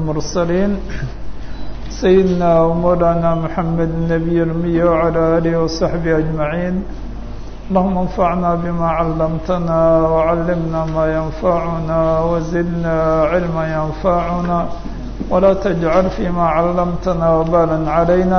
المرسلين سيدنا ومولانا محمد النبي الأمي وعلى آله وصحبه أجمعين اللهم انفعنا بما علمتنا وعلمنا ما ينفعنا وزدنا علما ينفعنا ولا تجعل فيما علمتنا وبالا علينا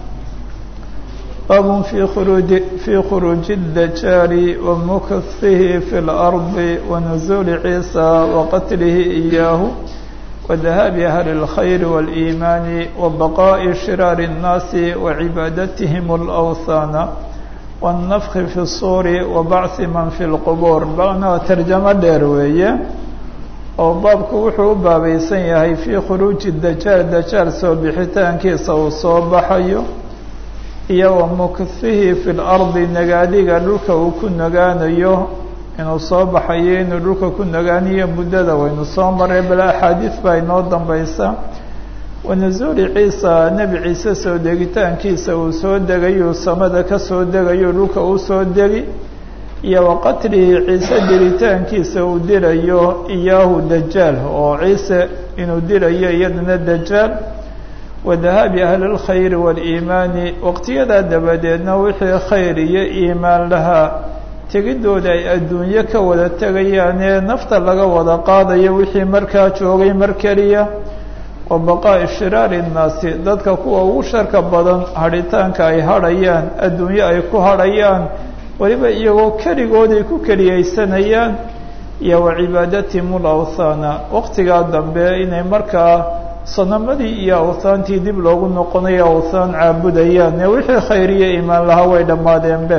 باب في خروج في خروج الدجال ومكثه في الأرض ونزول عيسى وقتله إياه وذهاب أهل الخير والإيمان وبقاء شرار الناس وعبادتهم الأوثان والنفخ في الصور وبعث من في القبور بغنا ترجمة ديروية oo baabku wuxuu u baabaysan yahay fii khuruuji dajaal dajaal soo bixitaankiisa uu soo baxayo iyo wa mukhihi fi lardi nagaadiga dhulka uu ku nagaanayo inuu soo baxayo inuu dhulka ku nagaanayo muddada waynu soo maray bal axaadiis baa inoo dambaysa wanazuuli ciisa nebi ciise soo degitaankiisa uu soo degayo samada ka soo degayo dhulka uu soo degi iyo wa qatlihi ciise diritaankiisa uu dilayo iyaahu dajaal oo ciise inuu dilayo iyadana dajaal wa dahaabi ahli اlkhayri waاliimaani waqtiyadaa dabadeedna wixii khayr iyo iimaan lahaa tegidooda ay adduunyo ka wada tegayaan ee nafta laga wada qaadayo wixii markaa joogay mar keliya wa baqaa'i shiraari nnaasi dadka kuwa ugu sharka badan hadhitaanka ay hadhayaan adduunyo ay ku hadhayaan weliba iyagoo keligooday ku keliyaysanayaan iyo wa cibaadatihim ulawthaana waqtigaa dambe inay markaa sanamadii iyo awthaantii dib loogu noqonayo awthaan caabudayaan ee wixii khayriyo iimaan lahaa way dhammaadeenbe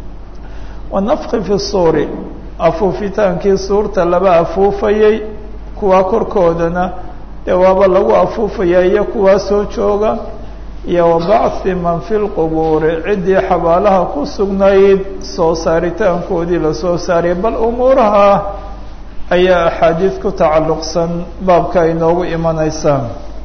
wanafki fi suuri afuufitaankii suurta laba afuufayay kuwaa korkoodana dee waaba lagu afuufayaa iyo kuwaa soo jooga iyo wa bacthi man fi lqubuuri ciddii xabaalaha ku sugnayd soo saaritaankoodii lasoo saariyay bal umuuraha ayaa axaadiis ku tacalluqsan baabka ay noogu imanaysaa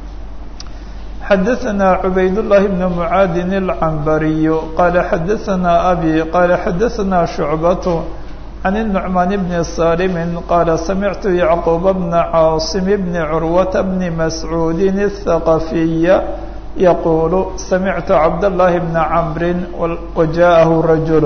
xadaثna cubayd الlahi bn mucaadin اlcambariyu qaala xadaثna abi qaala xadaثna shucbat can الnucmaan bni salimi qaala samictu yacquub bna caasim bni curwata bni mascuudi الthaqafiya yaqulu samictu cabdالlahi bna camri wajaءahu rajul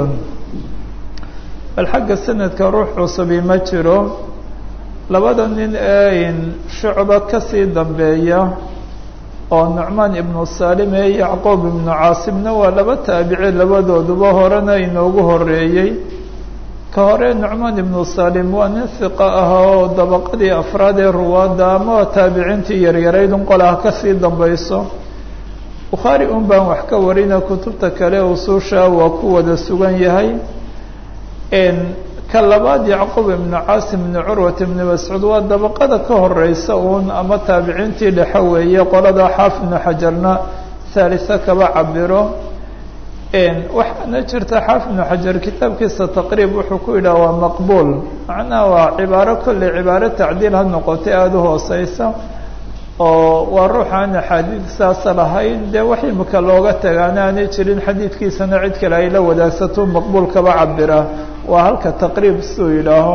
bal xagga sanadka ruux cusubi ma jiro labada nin ee shucba kasii dambeeya oo nucmaan ibnu salim ee yacquub ibnu caasimna waa laba taabici labadooduba horena inoogu horeeyey ka hore nucmaan ibnu salim waa nin hiqa ah oo dabaqadii afraad ee ruwaadda ama taabiciintii yaryaraydun qolaha kasii dambayso bukhaari un baan wax ka warina kutubta kale usuusha waa ku wada sugan yahay ka labaad yacquub ibnu caasim ibnu curwat ibnu mascuud waa dabaqada ka horeysa uun ama taabiciintii dhexe weeye qolada xaafid ibnu xajarna haalisa kaba cabiro waxaana jirta xaafid ibnu xajar kitaabkiisa taqriib wuxuu ku yidhaha waa maqbuul macnaha waa cibaaro kolley cibaaro tacdiil ha noqotay aada u hooseysa oo waa ruux aan axaadiid saasa lahayn dee wax imika looga tagaana aanay jirin xadiidkiisana cid kale ay la wadaagsato maqbuul kaba cabira waa halka taqriib suu yidhaaho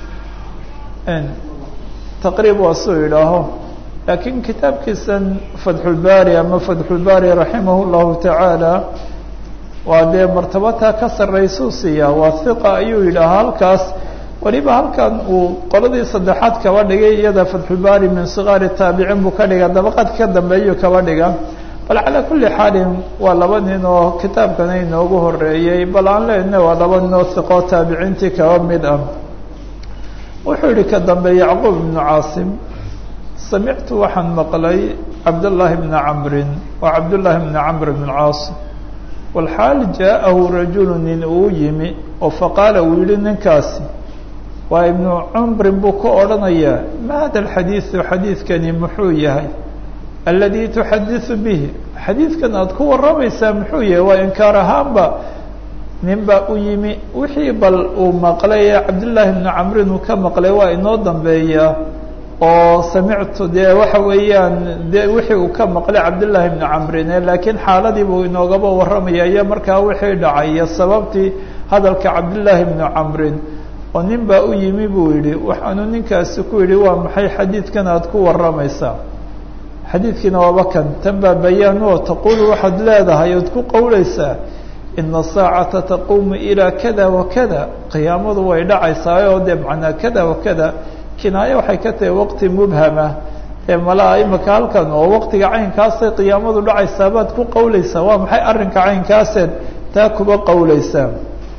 taqriib waa suu yidhaaho laakiin kitaabkiisan fatxulbaari ama fatxulbaari raximah llahu tacaala waa dee martabataa ka sarraysuu siiyaa waa hiqa ayuu yidhaaha halkaas weliba halkan uu qoladii saddexaad kaba dhigay iyada fatxulbaari min sigaari taabicin buu ka dhiga dabaqad ka dambeeyuu kaba dhiga bal calaa kulli xaalin waa laba nin oo kitaabkana inoogu horeeyey bal aan leenahay waa laba nin oo hiqoo taabiciintii kaba mid ah wuxuu yihi ka dambe yacquub ibnu caasim samictu waxaan maqlay cabdullaahi bna camrin waa cabdullaahi bna camr bn caas walxaal jaa-ahu rajulu nin uu yimi oo faqaala uu yihi ninkaasi waa ibnu cumrin buu ka odhanayaa ma hada alxadiidu xadiidkani muxuu yahay aladi tuxadiثu bihi xadiidkan aada ku warramaysaa muxuu yahay waa inkaar ahaanba nin baa u yimi wixii bal uu maqlay ee cabdillaahi bnu camrin uu ka maqlay waa inoo dambeeyaa oo samictu dee waxa weeyaan de wixii uu ka maqlay cabdillaahi bnu camrin laakiin xaaladii buu inoogaba warramaya iyo markaa wixii dhacay iyo sababtii hadalka cabdillaahi bnu camrin oo nin baa u yimi buu yidhi waxaanu ninkaasi ku yidhi waa maxay xadiidkan aada ku warramaysaa xadiidkiina waaba kan tan baa bayaan oo taquulu waxaad leedahay ood ku qowlaysaa ina saacata taquumu ilaa kada wa kada qiyaamadu way dhacaysaa oo dee macnaa kada wa kada kinaayo waxay ka tahay waqti mubhama ee malaa imika halkan oo waqtiga caynkaasay qiyaamadu dhacaysaa baad ku qowlaysaa waa maxay arrinka caynkaaseed taa kuba qowlaysaa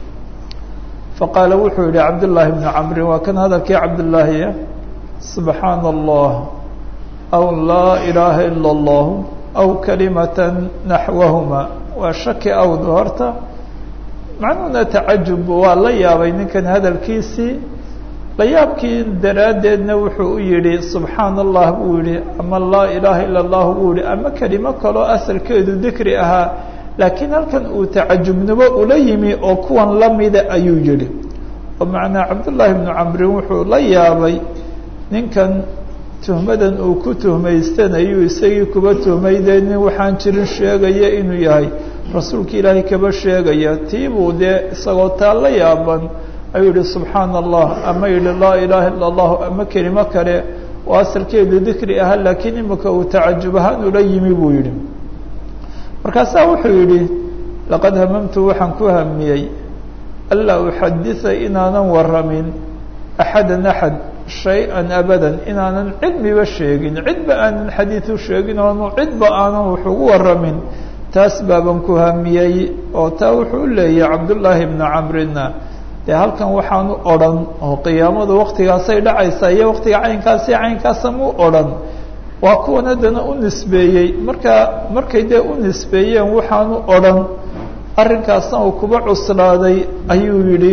faqaala wuxuu yihi cabdullaahi bnu camrin waa kan hadalkii cabdullaahiya subxaana allah aw laa ilaaha ila allah aw kalimatan naxwahuma waa shaki awd horta macnuhuna tacajub waa la yaabay ninkan hadalkiisii la yaabkii daraaddeedna wuxuu u yidhi subxaana allah buu yihi ama laa ilaaha ila allah buu yihi ama kelimo kaloo asalkeedu dikri ahaa laakiin halkan uu tacajubnimo ula yimi oo kuwan lamida ayuu yihi oo macnaa cabdullaahi bnu camrin wuxuu la yaabay ninkan tuhmadan uu ku tuhmaystanayuu isagii kuba tuhmaydee nin waxaan jirin sheegaya inuu yahay rasuulka ilaahay kaba sheegaya tiibuu dee isagoo taa la yaaban ayuu yihi subxaana allah ama yihi laa ilaaha illa allahu ama kelimo kale oo asalkeedu dikri ahaa laakiin imika uu tacajub ahaan ula yimi buu yihi markaasaa wuxuu yidhi laqad hamamtu waxaan ku hamiyey anlaa uxadisa inaanan waramin axadan axad shay-an abadan inaanan cilmiba sheegin cidba aanan xadiid u sheegin oonu cidba aanan wax ugu waramin taas baaban ku hamiyey oo taa wuxuu u leeyahay cabdullaahi bnu camrina dee halkan waxaanu odhan oo qiyaamadu waktigaasay dhacaysaa iyo waktiga caynkaasi caynkaasa mu odhan waa kuwan haddana u nisbeeyey markaa markay dee u nisbeeyeen waxaanu odhan arrinkaasna uu kuba cuslaaday ayuu yidhi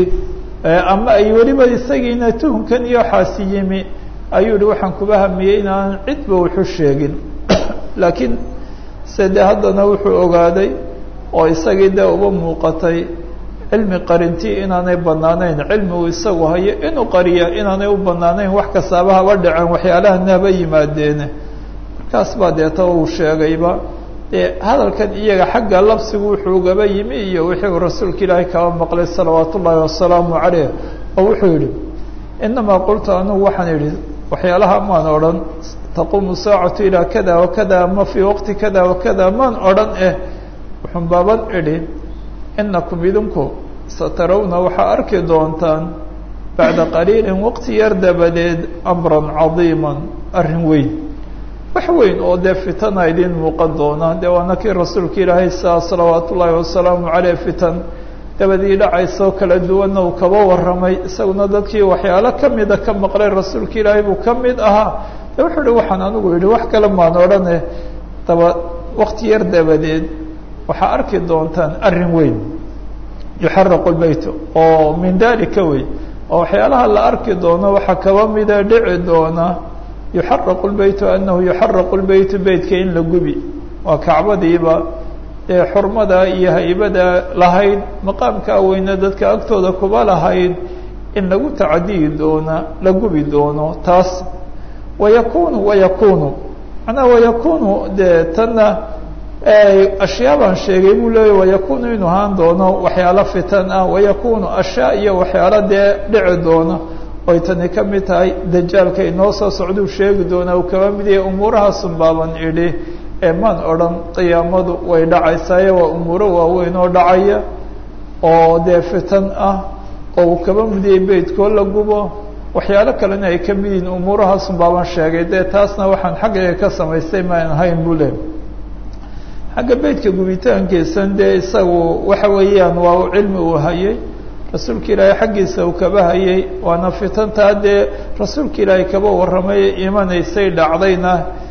ama ay weliba isagiina tuhunkan iyo waxaasi yimi ayuu yihi waxaan kuba hamiyey inaanan cidba waxu sheegin laakiin se dee haddana wuxuu ogaaday oo isagii dee uba muuqatay cilmi qarintii inaanay banaanayn cilmi uu isagu hayo inuu qariya inaanay u banaanayn wax kastaaba haba dhaceen waxyaalahan haba yimaadeene markaas baa deeta uu sheegayba dee hadalkan iyaga xagga labsigu wuxuu gaba yimi iyo wixii uu rasuulka ilaahay kaba maqlay salawaat ullaahi wasalaamu caleyh oo wuxuu yihi inamaa qultu anugu waxaan idhi waxyaalaha maan odhan taquumu saacatu ilaa kada wakada ama fii waqti kada wakada maan odhan eh wuxun baaban idhi inakum idinku satarawna waxaa arki doontaan bacda qaliilin waqti yar dabadeed amran cadiiman arrin weyn wax weyn oo dee fitana idin muuqan doona dee waana kii rasuulka ilaahay saa salawaat ullaahi wasalaamu caleyh fitan dabadii dhacaysoo kala duwanna uu kaba warramay isaguna dadkii waxyaalo kamida ka maqlay rasuulka ilaahay buu ka mid ahaa de wuxuu ihi waxaan anigu yidhi wax kale maan odhane daba waqti yar dabadeed waxaa arki doontaan arrin weyn yuxaraqu lbeyt oo min dalika wey oo waxyaalaha la arki doono waxaa kaba mida dhici doona yuxaraqu lbeytu anahu yuxaraqu lbeytu beytka in la gubi waa kacbadiiba ee xurmada iyo haybada lahayd maqaamkaa weyne dadka agtooda kuba lahayd in lagu tacadiyi doona la gubi doono taas wayakunu wayakunu macnaha wayakunu dee tanna ashyaa baan sheegay buu leeya wayakunu inuu ahaan doono waxyaalo fitan ah wayakunu ashyaa iyo waxyaalo dee dhici doona oy tani ka mid tahay dajaalka inoo soo socduu sheegi doonaa uu kaba mid yahay umuurahaasun baaban idhi ee maan odhan qiyaamadu way dhacaysaaye waa umuuro waaweyn oo dhacaya oo dee fitan ah oo uu kaba mid yahay beydkoo la gubo waxyaalo kalena ay ka mid yihiin umuurahaasun baaban sheegay dee taasna waxaan xaggayga ka samaystay maan ahayn buu le xagga beydka gubitaankiisan dee isagu waxa weeyaan waa cilmi uu hayay rasuulka ilaahay xaggiisa uu kaba hayay waana fitantaa dee rasuulka ilaahay kaba warramay imanaysay dhacdayna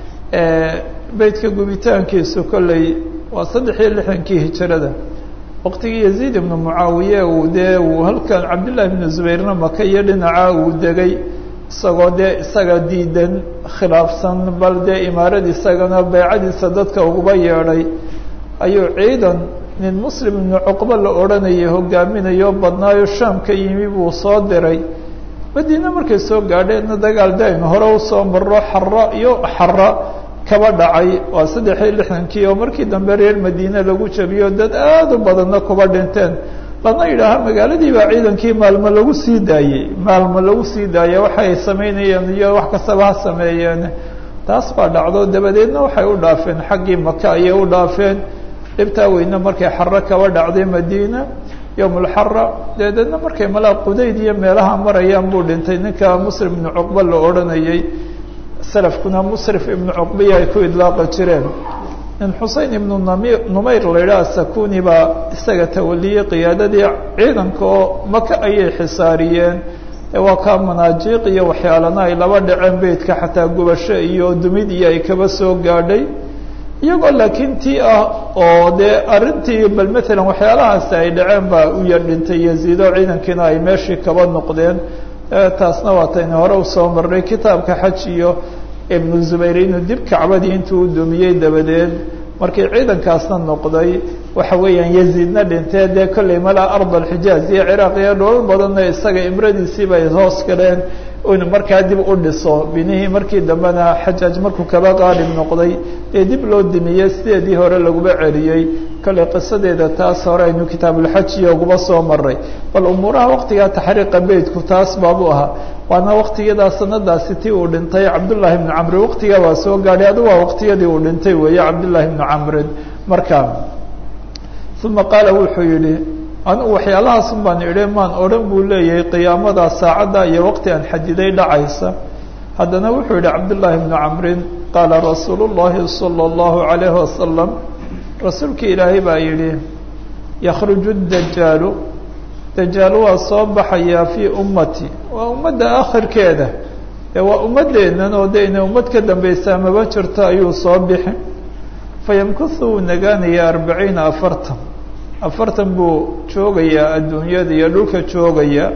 beydka gubitaankiisu kolley waa saddex iyo lixdankii hijirada waqtigii yaziid ibnu mucaawiye uu dee uu halkan cabdillahi ibnu zubayrna maka iyo dhinaca uu degay isagoo dee isaga diidan khilaafsan bal dee imaarad isagana baycadiisa dadka uguba yeedhay ayuu ciidan nin muslim ibnu cuqba la odhanayay hogaaminayo badnaayo shaam ka yimi buu soo diray madiine markay soo gaadheenna dagaal de aynu hore usoo marro xara iyo xara kaba dhacay waa saddex iyo lixdankii oo markii dambe reer madiine lagu jabiyo dad aad u badanna kuba dhinteen lana yidhaaha magaaladii baa ciidankii maalmo lagu sii daayey maalmo lagu sii daayey waxa ay samaynayeen iyo wax kastaba ha sameeyeen taas baa dhacdo dabadeedna waxay u dhaafeen xaggii maka ayay u dhaafeen dhibtaa weyne markay xaro kaba dhacday madiina yowmulxara dabadeedna markay malaa qudayd iyo meelaha marayaan buu dhintay ninka muslim ibnu cuqba la odhanayay salafkuna musrif ibnu cuqbiya ay ku idlaaqa jireen nin xusein ibnu nami numayr la yidhaha sakuni baa isaga tawaliyey qiyaadadii ciidanka oo maka ayay xisaariyeen waa kaa manaajiiq iyo waxyaalana ay laba dhaceen beydka xataa gubasho iyo dumid iyo ay kaba soo gaadhay iyagoo laakiin tii ah oo dee arrintii bal matalan waxyaalahaasi ay dhaceen baa u yar dhintay yaziido ciidankiina ay meeshii kaba noqdeen taasna waataynu hore usoo marnay kitaabka xaj iyo ibnu zubayr inuu dib kacbadii intuu u dumiyey dabadeed markii ciidankaasna noqday waxa weeyaan yaziidna dhintee dee kolley malaa ard alxijaaz iyo ciraaq iyo dholal badanna isaga imradiisii bay hoos galeen inu markaa dib u dhiso binihii markii dambena xajaaj markuu kaba qaalib noqday dee dib loo dimiyey sideedii hore laguba celiyey kolley qisadeeda taas hore aynu kitaabulxajiyo uguba soo maray bal umuuraha waqtigaa taxriiqa beydku taas baabuu ahaa waana waqtiyadaa sanadaasi ti uu dhintay cabdullaahi ibnu camrin waqtigaa waa soo gaadhay adu waa waqtiyadii uu dhintay weeye cabdullaahi ibnu camrin markaa uma qaala wuxuu yidhi anugu waxyaalahaasum baan idhi maan odhan buu leeyahay qiyaamadaa saacadda iyo waqti aan xadiday dhacaysa haddana wuxuu yihi cabdullaahi ibnu camrin qaala rasuulu llahi sala allahu calayhi wasalam rasuulkii ilaahay baa yidhi yakhruju dajaalu dajaal waa soo baxayaa fii ummati waa ummadda akhirkeeda ee waa ummaddeennan oo de inay ummad ka dambaysaa maba jirto ayuu soo bixi fayamkusu wuu nagaanayaa arbaciina afartan afartan buu joogayaa adduunyada iyo dhulka joogaya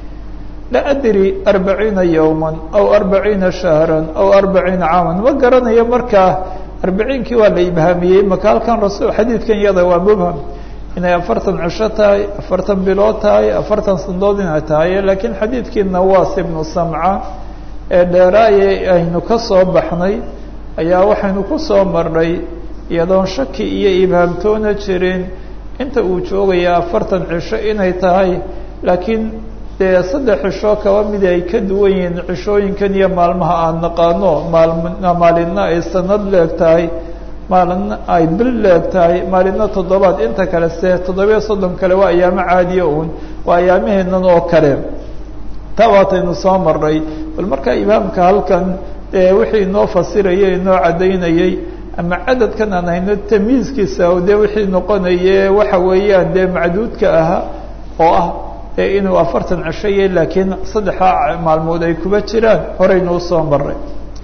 la adri arbaciina yowman aw arbaciina shahran aw arbaciina caaman ma garanayo markaa arbaciinkii waa la ibhaamiyey maka halkan rasul xadiidkan iyada waa mubham inay afartan cisho tahay afartan bilood tahay afartan sandood inay tahay laakiin xadiidkii nawaas ibnu samca ee dheeraaye aynu ka soo baxnay ayaa waxaynu ku soo marnay iyadoon shaki iyo ibhaamtoona jirin inta uu joogayaa afartan cisho inay tahay laakiin dee saddex cisho kaba mid ay ka duwan yihiin cishooyinkan iyo maalmaha aan naqaano maalmna maalinna ay sanad leeg tahay maalinna ay bil leeg tahay maalinna toddobaad inta kale se toddobiyo soddon kale waa ayaamo caadiya uun waa ayaamaheennan oo kale taa waataynu soo marnay bal markaa ibhaamka halkan dee wixii inoo fasirayay inoo caddaynayay ama cadadkan aan hayno tamyiiskiisa oo dee wixii noqonaye waxa weeyaan dee macduudka ahaa oo ah ee inuu afartan cishoye laakiin saddexdaa maalmood ay kuba jiraan horeynu usoo maray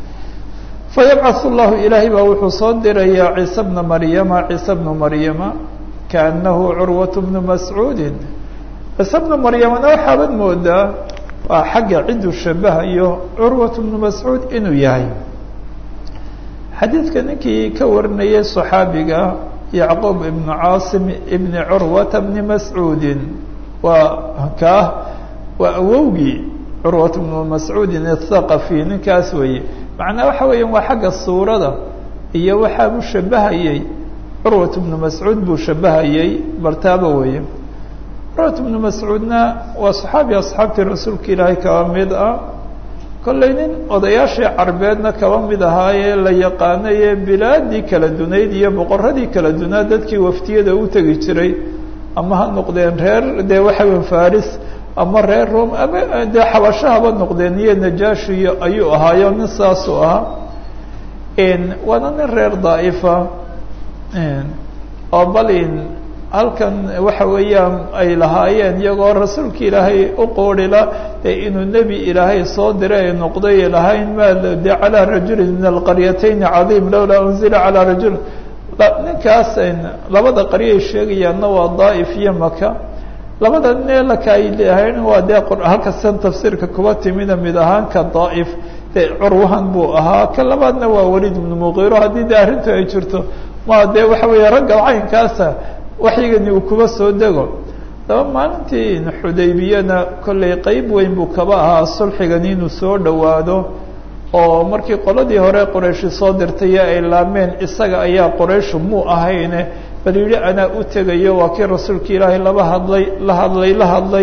fayabcaث اllahu ilaahay baa wuxuu soo dirayaa ciise bna maryama ciise bnu maryama kaanahu curwaة bnu mascuudi ciise bnu maryamana waxaabad moodaa waa xagga cidduu shabahayo curwaة bnu mascuud inuu yahay xadiidka ninkii ka warinayay صaxaabiga yacquub ibnu caasim ibni curwata bni mascuudin waa kaah waa awowgii curwat bnu mascuudin athaqafi ninkaas weeye macnaa waxa weeyaan waa xagga suurada iyo waxaa buu shabahayey curwat bnu mascuud buu shabahayey bartaaba weeye curwat bnu mascuudna waa saxaabi asxaabtii rasuulka ilaahay kaba mid ah kollay nin odayaashii carbeedna kaba mid ahaayee la yaqaanaye bilaadii kala dunayd iyo boqoradii kala dunaa dadkii waftiyada u tegi jiray ama ha noqdeen reer dee waxa weya faris ama reer rome ama dee xabashahaba noqdeen iyo najashiyo ayuu ahaayo nin saasuu ahaa waana nin reer daa'ifa oo balin halkan waxa weeyaan ay lahaayeen iyagoo rasuulka ilaahay u qoorila dee inuu nebi ilaahay soo diray ay noqday lahayn ma de calaa rajulin min alqaryatayni cadiim lowlaa unzila calaa rajul ninkaas labada qaryo ay sheegayaanna waa daa'if iyo maka labada neelaka ay leehayn waa dee halkasan tafsiirka kuba timida mid ahaan ka daa'if dee curwahan buu ahaa ka labaadna waa waliid ibnu muqiiro haddii dee arrintu ay jirto ma dee waxa weeye ragga caynkaasa waxyigani uu kuba soo dego daba maalintii xudaybiyana kollay qeyb weyn buu kaba ahaa sulxigani inuu soo dhowaado oo markii qoladii hore qorayshi soo dirtay ay laameen isaga ayaa qorayshu muu ahayne bal yidhi anaa u tegayo waa kii rasuulka ilaahay laba hadlay la hadlay la hadlay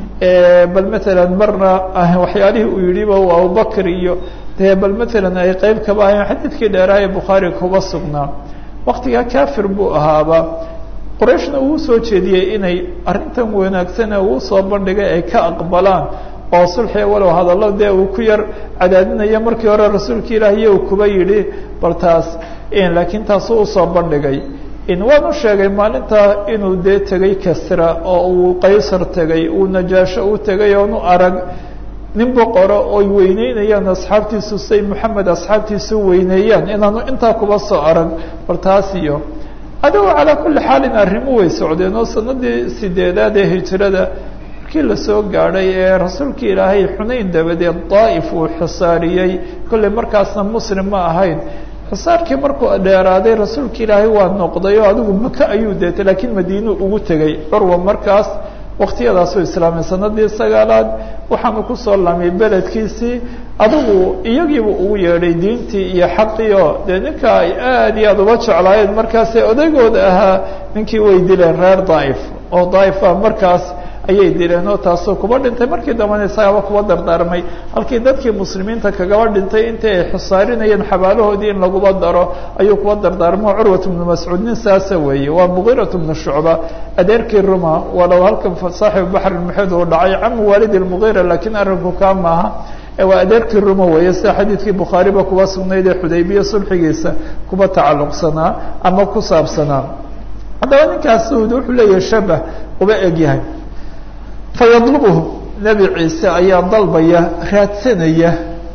bal matalan marna waxyaalihii uu yidhiba waa abubakr iyo dee bal matalan ay qeyb kaba ahayn xadiidkii dheeraaye bukhaari kuba sugnaa waktigaa kafir buu ahaaba qorayshna uu soo jeediyey inay arrintan wanaagsane uu soo bandhigay ay ka aqbalaan oo sulxiga walow hadallo dee uu ku yar cadaadinayo markii hore rasuulka ilaahiy uu kuba yidhi bal taas laakiin taasuu usoo bandhigay waanu sheegay maalintaa inuu dee tegay kasra oo uu qaysar tegay uu najaasho u tegay oonu arag nin boqoro oy weyneynayaan asxaabtiisu say moxamed asxaabtiisu weyneeyaan inaanu intaa kuba soo arag bal taas iyo adigo calaa kulli xaalin arrimu way socdeen oo sanadii sideedaad ee hijrada markii lasoo gaadhay ee rasuulkii ilaahay xunayn dabadeed daa'if uu xisaariyey kolley markaasna muslim ma ahayn xisaarkii markuu dheeraaday rasuulka ilaahay waa noqday oo adigu maka ayuu deetay laakiin madiinuu ugu tegey curwa markaas waktiyadaasuu islaamay sanadii sagaalaad waxaanu kusoo lamay beledkiisii adigu iyagiibu ugu yeedhay diintii iyo xaqii oo dee ninka ay aad iyo aada uba jeclaayeen markaasee odaygooda ahaa ninkii way dileen reer daa'if oo daaifa markaas ayay dileen oo taasoo kuba dhintay markii dambana isagaaba kuba dardaarmay halkii dadkii muslimiinta kagaba dhintay intii ay xusaarinayeen xabaalahoodii in laguba daro ayuu kuba dardaarmo curwat bnu mascuud nin saasa weeye waa mugiirat bnu shucba adeerkii ruma walow halkan saaxibu baxri muxid uu dhacay camu waalidi lmugiira laakiin arrinku kaa maaha waa adeerkii ruma weeye sida xadiidkii bukhaariba kuba sugnayd ee xudaybiya sulxigiisa kuba tacalluqsanaa ama ku saabsanaa haddaba ninkaas wuxuu leeyahay shabah uba egyahay fayadlubuhu nebi ciise ayaa dalbaya raadsanaya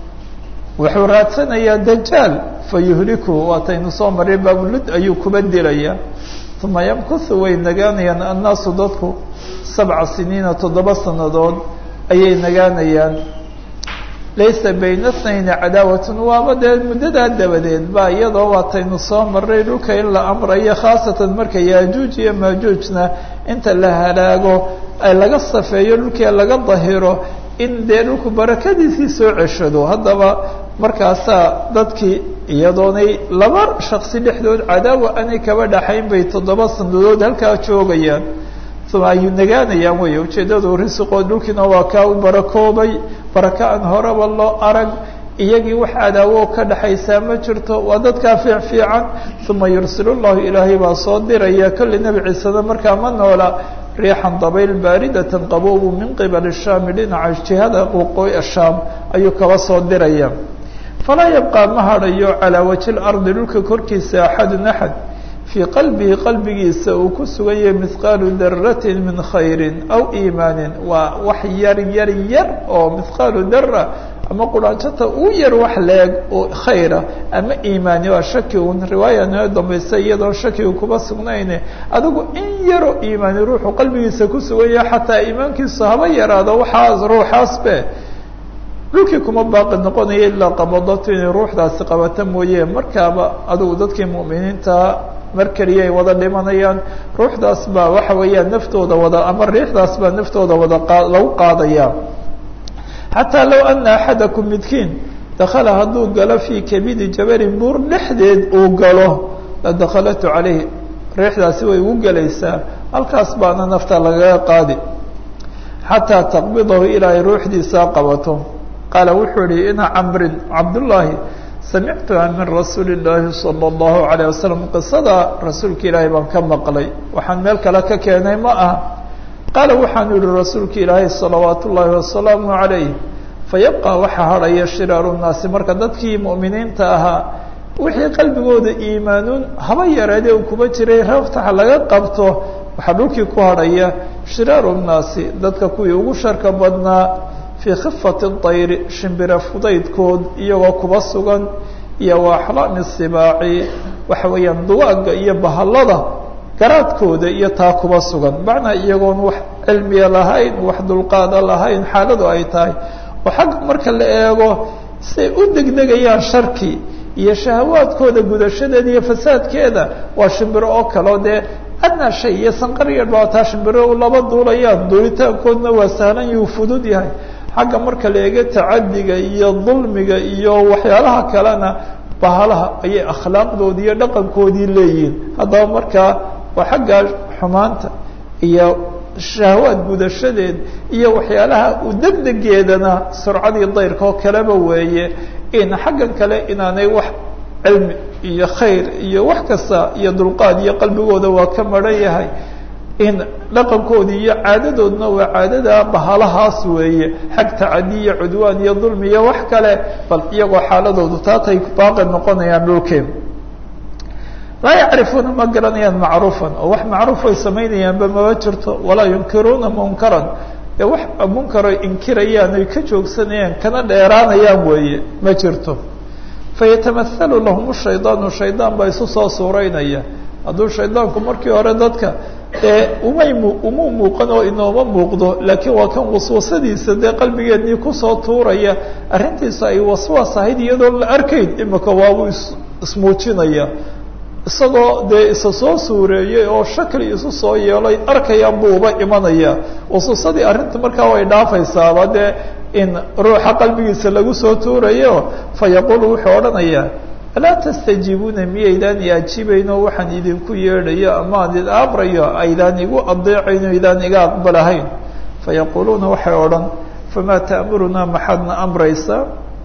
wuxuu raadsanayaa dajaal fayuhliku waataynu soo maray baabulud ayuu kuba dilaya uma yamkusu way nagaanayaan annaasu dadku sabca siniina toddoba sannadood ayay nagaanayaan laysa bayna snayni cadaawatun waaba dee muddadaa dabadeed ba iyadoo waataynu soo maray dhulka in la amrayo khaasatan marka yaajuuj iyo maajuujna inta la halaago ay laga safeeyo dhulkii laga dahiro in dee dhulku barakadiisii soo ceshado haddaba markaasaa dadkii iyadoonay laba shaksi dhexdood cadaawa anay kaba dhaxayn bay toddoba sanadood halkaa joogayaan uma ayuu nagaanayaan wey ujeeddadu risiqood dhulkiina waa kaa u barakoobay baraka aan horeba loo arag iyagii wax cadaawo ka dhaxaysaa ma jirto waa dadkaa fiic fiican uma yursilu llahu ilaahay baa soo diraya kolli nebi ciisena markaa ma noola riixan dabayl baaridatan qaboobu min qibali shaami dhinaca jihada waqooyi shaam ayuu kaba soo diraya falaa yabqaa ma hadhayo calaa waji lardi dhulka korkiisa axadun axad fii qalbihi qalbigiisa uu ku sugan yahay mihqaalu daratin min khayrin aw iimaanin waa wax yar yar yar oo mihqaalu dara ama quraanjata uu yar wax leeg oo khayra ama iimaani waa shaki un riwaaya noo dambaysa iyadoon shakiga kuba sugnayne adigu in yaroo iimaani ruuxu qalbigiisa ku sugan yahay xataa iimaankiisu haba yaraado waxaas ruuxaasbe dhulkii kuma baaqi noqonaya ilaa qabadatu inay ruuxdaasi qabata mooye markaaba adigu dadkii mu'miniinta mar keliya ay wada dhimanayaan ruuxdaas baa waxa weeyaan naftooda wada ama riixdaas baa naftooda wada qa lagu qaadaya xataa low ana axadakum midkiin dakala hadduu galo fii kabidi jabalin buur dhexdeed uu galo la dakhalatu calayh riixdaasi way ugu gelaysaa halkaas baana nafta lagaga qaadi xataa taqbidahu ilaa ay ruuxdiisaa qabato qaala wuxuu yihi ina camrin cabdullaahi samictuha min rasuuli illaahi sala allahu alayh wasalam qisada rasuulka ilaahay baan ka maqlay waxaan meel kale ka keenay ma aha qaala waxaanu yihi rasuulka ilaahay salawaat ullaahi wasalaamu calayh fayabqa waxaa hadhaya shiraaru nnaasi marka dadkii mu'miniinta ahaa wixii qalbigooda iimaanuun haba yareede uu kuba jiray raftaxa laga qabto waxaa dhulkii ku hadhaya shiraaru nnaasi dadka kuwii ugu sharka badnaa fii khifati dayri shimbira fudaydkood iyagoo kuba sugan iyo wa axlaami sibaaci waxa weeyaan duwaaga iyo bahallada garaadkooda iyo taa kuba sugan macnaa iyagoon wax cilmiya lahayn wax dulqaada lahayn xaaladu ay tahay oo xagga marka la eego siay u degdegayaan sharki iyo shahawaadkooda gudashadeeda iyo fasaadkeeda waa shimbiro oo kaleo dee adnaa shay iyo sanqariya dhibaataa shimbiro laba duulayaan duulitaankoodna waa sahlan yuu fudud yahay xagga marka la eego tacadiga iyo dulmiga iyo waxyaalaha kalena bahalaha ayay akhlaaqdoodii iyo dhaqankoodii leeyihiin haddaba markaa oo xagga xumaanta iyo shahwaad gudashadeed iyo waxyaalaha u degdegeedana surcadii dayrka oo kaleba weeye in xaggan kale inaanay wax cilmi iyo khayr iyo wax kasta iyo dulqaad iyo qalbigooda waa ka maran yahay in dhaqankoodii iyo caadadoodna waa caadada bahalahaas weeye xag tacadi iyo cudwaan iyo dulmi iyo wax kale bal iyagoo xaaladoodu taatay baaqi noqonayaan dhulkeen laa yacrifuuna ma garanayaan macruufan oo wax macruuf ay samaynayaanba maba jirto walaa yunkiruuna munkaran dee wax munkaroy inkirayaan oy ka joogsanayaan kana dheeraanayaan weeye ma jirto fayatamahalu lahum shaydaanu shaydaan baa isu soo suuraynaya hadduu shaydaanku markii hore dadka dee umay mu uma muuqan oo inooma muuqdo laakiin waa kan waswasadiisa dee qalbigeednii kusoo tuuraya arrintiisa ay waswaas ahayd iyadoo la arkayn imika waabuu is ismuujinaya isagoo dee isa soo suureeyey oo shakli isu soo yeelay arkayaan buu uba imanaya waswasadii arrinta markaa way dhaafaysaaba dee in ruuxa qalbigiisa lagu soo tuurayo fa yaquulu wuxuu odhanayaa alaa tastajiibuuna miyaydaan i ajibayno waxaan idinku yeedhayo amaan id amrayo aydaan igu adeecayno idaan iga aqbalahayn fayaquuluuna waxay odhan famaa ta'murunaa maxaadna amraysaa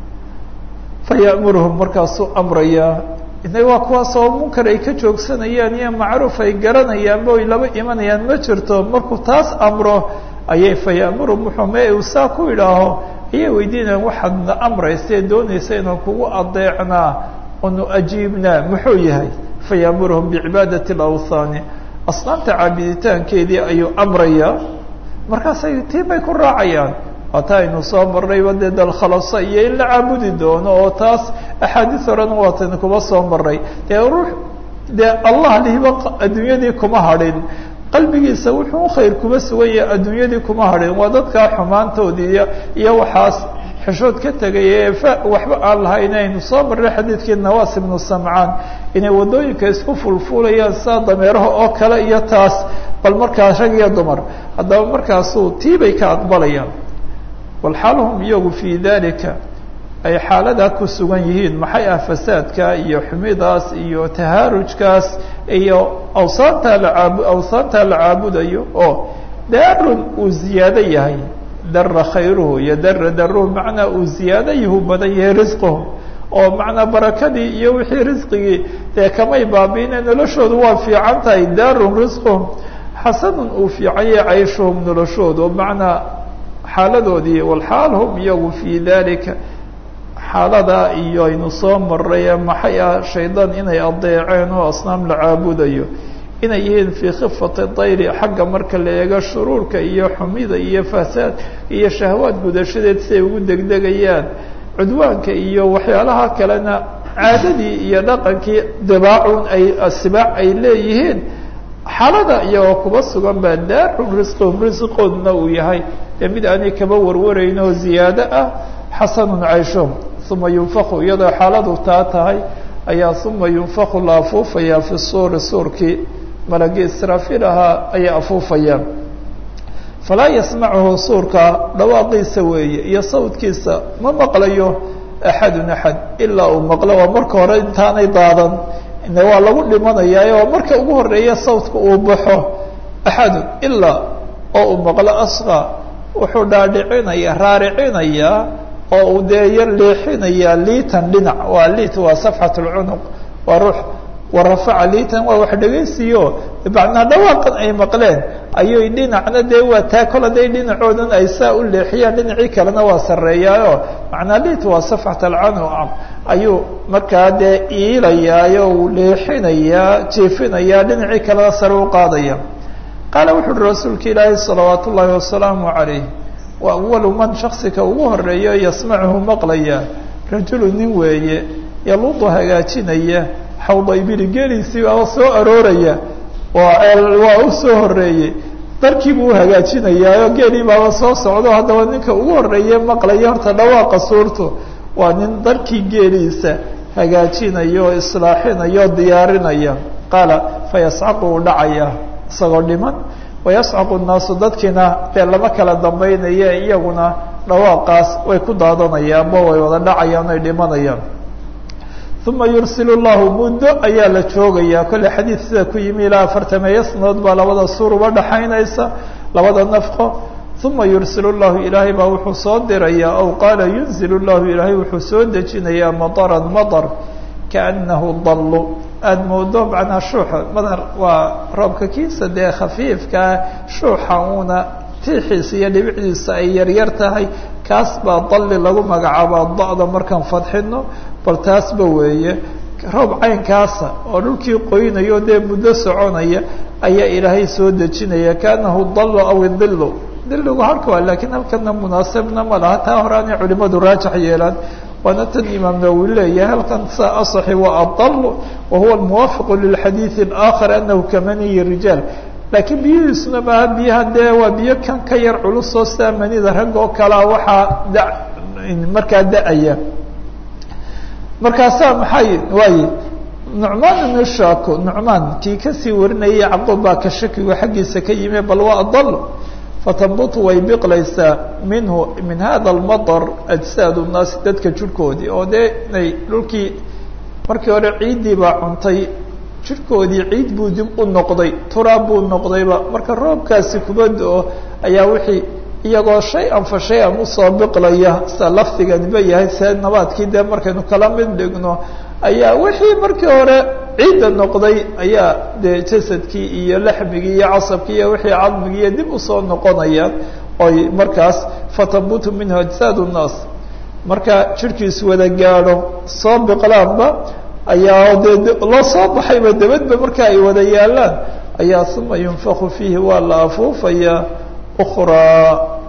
fayamuruhum markaasuu amrayaa ina waa kuwaas oo munkar ay ka joogsanayaan iyo macruuf ay garanayaanba oy laba imanayaan ma jirto markuu taas amro ayay fayamuruhum wuxuu me uu saa ku idhaaho ayay weydiinayaan waxaadna amraysa ee doonaysa inaan kugu adeecnaa onu ajiibnaa muxuu yahay fayamuruhum bicibaadati alawthaani asnaamta caabiditaankeedii ayuu amrayaa markaasay tii bay ku raacayaan waata aynu soo marnayba dee dalkhalasa iyo in la caabudi doono oo taas axaadiis horena waataynu kuma soo marnay dee ruux dee allah lihiba adduunyadii kuma hadhin qalbigiisa wuxuu khayr kuma sugan yahay adduunyadii kuma hadhin waa dadkaa xumaantoodii iyo waxaas xishood ka tegay ee waxba aan lahayn aynu soo marnay xadiidkii nawaas ibnu samcaan inay waddooyinka isku fulfulayaan saa dameeraha oo kale iyo taas bal markaas rag iyo dumar haddaba markaasuu tii bay ka aqbalayaan walxaal hum iyagu fii dalika ay xaaladaa ku sugan yihiin maxay ah fasaadka iyo xumidaas iyo tahaarujkaas iyo awsaantaa lacaabu awsaantaa la caabudayo oo daarun uu ziyaado yahay dara khayruhu iyo dara daruhu macnaa uu ziyaado yahu badan yahay risquhum oo macnaa barakadii iyo wixii risqigii dee kamay baabiine noloshoodu waa fiican tahay daarun risquhum xasanun uu fiican yahay cayshuhum noloshoodu macnaa xaaladoodii walxaal hum iyagu fii dalika xaaladaa iyo aynu soo maray maxay ah shaydaan inay adeeceen oo asnaam la caabudayo inay yihiin fii khifati dayri xagga marka la eego shuruurka iyo xumida iyo fasaad iyo shahwaad gudashadeed siay ugu degdegayaan cudwaanka iyo waxyaalaha kalena caadadii iyo dhaqankii dibaacun ay sibaac ay leeyihiin xaalada iyagoo kuba sugan baa daarun risqihum risqoodna uu yahay dee mid aanay kaba warwarayn oo ziyaado ah xasanun cayshuhum uma yunfaku iyadoo xaaladu taa tahay ayaa uma yunfaku la afuufayaa fi suuri suurkii malagii israafiil ahaa ayay afuufayaan falaa yasmacuhu suurka dhawaaqiisa weeye iyo sawdkiisa ma maqlayo axadun axad ilaa uu maqlo waa marka hore intaanay daadan ine waa lagu dhimanayaa oo marka ugu horeeya sawdka uu baxo axadun ilaa oo uu maqlo asqa wuxuu dhaadhicinaya raaricinayaa oo uu dee yar leexinayaa liitan dhinac waa liit waa safxat lcunuq waa ruux warafaca liitan waa wax dhegaysiyo macnaa dhawaaqan ay maqleen ayuy dhinacna dee waa taa kol haday dhinacoodan ay saa u leexiyaan dhinacii kalena waa sarreeyaayo macnaa liit waa safxat alcanuq ayuu markaa dee iilayaayo uu leexinayaa jiifinayaa dhinacii kalena sare u qaadaya qaala wuxu uhi rasuulka ilaahi salawaat ullaahi wasalaamu calayh wa awalu man shaksika ugu horeeyo yasmacuhu maqlaya rajulu nin weeye yaluudu hagaajinaya xawda ibili geeliisii baaba soo arooraya waa u soo horeeyey darkii buu hagaajinayaayo geelii baaba soo socdo haddaba ninka ugu horeeye maqlaya horta dhawaaqa suurtu waa nin darkii geeliisa hagaajinaya oo islaaxinaya oo diyaarinaya qaala fayascaqu uu dhacaya isagoo dhiman wayascaqu nnaasu dadkiina dee lama kala dambaynaya iyaguna dhawaaqaas way ku daadanayaanba way wada dhacayaan ay dhimanayaan uma yursil llahu muddo ayaa la joogayaa kolley xadiid sida ku yimi ilaa afartameeyo sanadood baa labada suur uba dhaxaynaysa labada nafqo uma yursil llahu ilaahay baa wuxuu soo dirayaa aw qaala yunzil llahu ilaahay wuxuu soo dejinayaa mataran matar kaanahu dallu aada moodo macnaa shuuxa madar waa roobka kiisa dee khafiifkaa shuuxa uuna tiixiisa iyo dhibicdiisa ay yaryar tahay kaas baa dalli lagu magacaabaa da-da markaan fadxino bal taasba weeye roob caynkaasa oo dhulkii qoynayo dee muddo soconaya ayaa ilaahay soo dejinaya kaanahu dallu aw idillu dilligu halka waa lakiin halkana munaasibna ma laha taa horaanay culimadu raajax yeelaan waana tan imaam nawowi leeyahay halkan sa asaxi waa adallu wa huwa almuwaafiqu lilxadiidi alaakhar anahu kamaniyi rijaal laakiin biyihiisuna maaha biyaha dee waa biyo kan ka yar culusoo sidaa manida rag oo kalea waxaa da markaa da-aya markaasaa maxay waaye nucmaan ibnu shaako nucmaan kii kasii warinayay yacquub baa ka shakigu xaggiisa ka yimi bal waa adal fatambutu way biqlaysaa minhu min hada almatar ajsaad nnaasi dadka jirhkoodii oo dee inay dhulkii markii hore ciiddii baa cuntay jirhkoodii ciid buu dib u noqday turaab buu noqdayba marka roobkaasi kuba do-o ayaa wixii iyagoo shay-an fa shay-an usoo biqlaya sida lafdiganiba yahay see nabaadkii dee markaynu kala mid dhigno ayaa wixii markii hore ciidda noqday ayaa dee jasadkii iyo laxmigii iyo casabkii iyo wixii cadmigii iyo dib usoo noqonayaan oy markaas fatabutu minhu ajsaad nnaas marka jirhkiisu wada gaadho soo biqlaanba ayaa dee loo soo baxayba dabadba marka ay wada yaalaan ayaa uma yunfaku fiihi waa la afuufayaa ukraa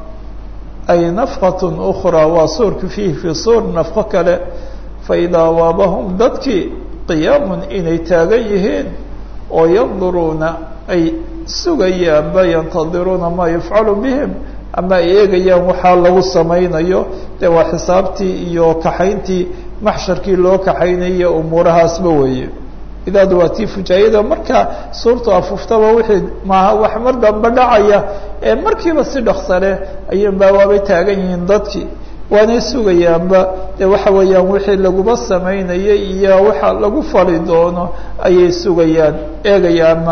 ay nafqatun ukraa waa suurka fiihi fii suur nafqo kale faidaa waabahum dadkii qiyaamun inay taagan yihiin oo yanduruuna ay sugayaanba yantadiruuna maa yufcalu bihim ama ay eegayaan waxaa lagu samaynayo dee waa xisaabtii iyo kaxayntii maxsharkii loo kaxaynaya umuurahaasba weeye idaadu waa tii fujaayada marka suurtu afuuftaba wixii maaha wax mar damba dhacaya ee markiiba si dhaksale ayuunbaa waabay taagan yihiin dadkii waanay sugayaanba dee waxa weeyaan wixii laguma samaynayay iyo waxa lagu fali doono ayay sugayaan eegayaanma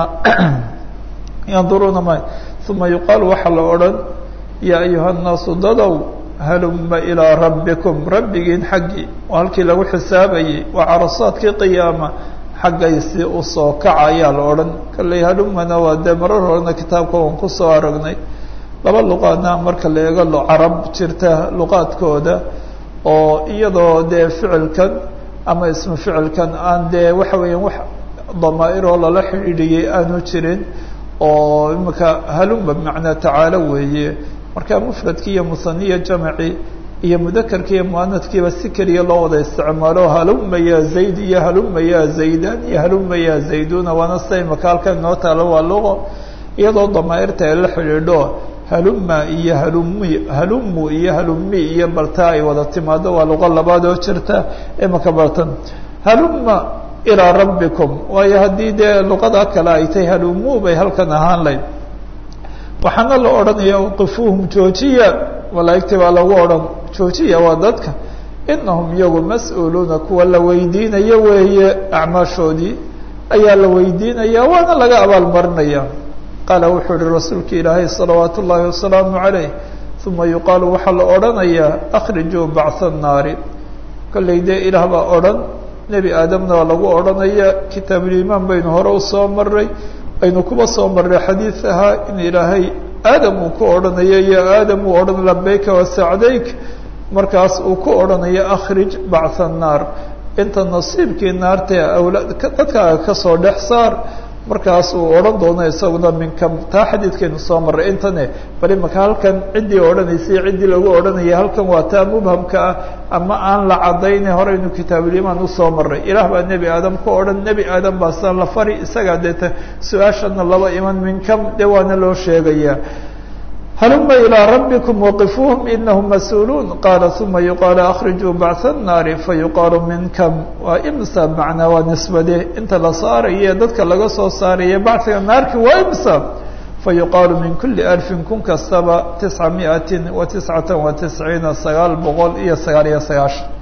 yanduruuna ma uma yuqaalu waxaa la odhan yaa ayuha nnaasu dadow haluma ilaa rabbikum rabbigiin xaggii oo halkii lagu xisaabayay waa carasaadkii qiyaama xaggaysii usoo kaca ayaa la odhan kalley halumana waa dee marar horena kitaabka waan kusoo aragnay laba luqaadna marka la eego carab jirta luqaadkooda oo iyadoo dee ficilkan ama ismu ficilkan aan dee waxa weeyaan wax damaa-iroo lala xidhiidhiyey aanu jirin oo imika haluma bimacnaa tacaalo weeye marka mufradki iyo musaniya jamci iyo mudakarki iyo muanadkiiba si keliya loo wada isticmaalo haluma ya zayd iyo haluma ya zaydan iyo haluma ya zayduna waana sida imaka halkan inoo taalo waa luqo iyadoo damaa-irta ay la xidhiidho haluma iyo halumi halumu iyo halumi iyo balta ay wada timaado waa luqo labaad oo jirta imaka bartan haluma ilaa rabbikum waayo haddii dee luqada kale ay tahay halumu bay halkan ahaan layd waxaana la odhanaya wqifuuhum joojiya malaa'igtii baa lagu odhan joojiya waa dadka inahum iyagu mas-uuluuna kuwa la weydiinayo weeye acmaashoodii ayaa la weydiinaya waana laga abaalmarinaya qaala wuxuu ihi rasuulka ilaahay salawaatu ullaahi wasalaamu calayh uma yuqaalu waxaa la odhanayaa akhrijuu bacha nnaari kollay dee ilaah baa odhan nebi aadamna waa lagu odhanaya kitaabulimaan baynu hore usoo maray aynu kuba soo marray xadiid ahaa in ilaahay aadam uu ku odhanayo iyo aadam uu odhan labayka wasacdayk markaas uu ku odhanayo akhrij bacha annaar inta nasiibkii naarta awlaad dadkaaga kasoo dhex saar markaas uu odhan doono isaguna minka taa xadiidkaynu soo marray intane bal imaka halkan ciddii odhanaysay ciddii lagu odhanaya halkan waa taa mubhamka ah ama aan la cadayne horeynu kitaabulimaan usoo marray ilaah baa nebi aadam ku odhan nebi aadam baa san la fari isagaa deeta su-aashana laba iman minkam dee waana loo sheegayaa haluma ilىa rabbikum waqifuuhum inahum mas-uuluun qaala uma yuqaalu akhrijuu bacha الnaari fayuqaalu minkam waa imsa macnaa waa nisbade inta la saaraye dadka laga soo saaraya bachiga naarki waa imsa fayuqaalu min kuli alfin kun kastaba tisca miati wa tiscata wa tisciina sagaal boqol iyo sagaal iyo sagaashan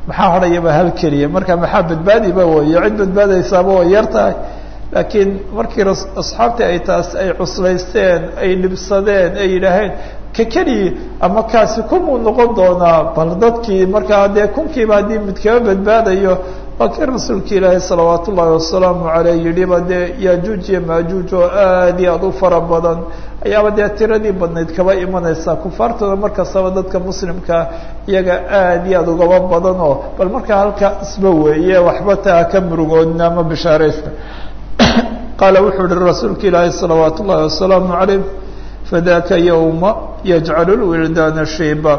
maxaa horayaba hal keliya marka maxaa badbaadiba weeye cid badbaadaysaaba way yar tahay laakiin markii asxaabtii ay taas ay cuslaysteen ay dhibsadeen ay yidhaaheen ka keliyi ama kaasi kumuu noqon doonaa bal dadkii markaa dee kunkiiba haddii mid kaba badbaadayo waa kii rasuulka ilaahi salawaat ullaahi wasalaamu caleyh yidhiba dee yaajuuj iyo maajuuj oo aad iyo aad u fara badan ayaaba dee tiradii badnayd kaba imanaysaa kufaartooda markastaba dadka muslimkaa iyaga aad iyo aad ugaba badan oo bal markaa halkaa isba weeye waxba taa ka murugoodna ama bishaaraysta qaala wuxuu uhi rasuulka ilaahi salawaat ullaahi wasalaamu caleyh fadaka yowma yajcalu lwildaana shiiba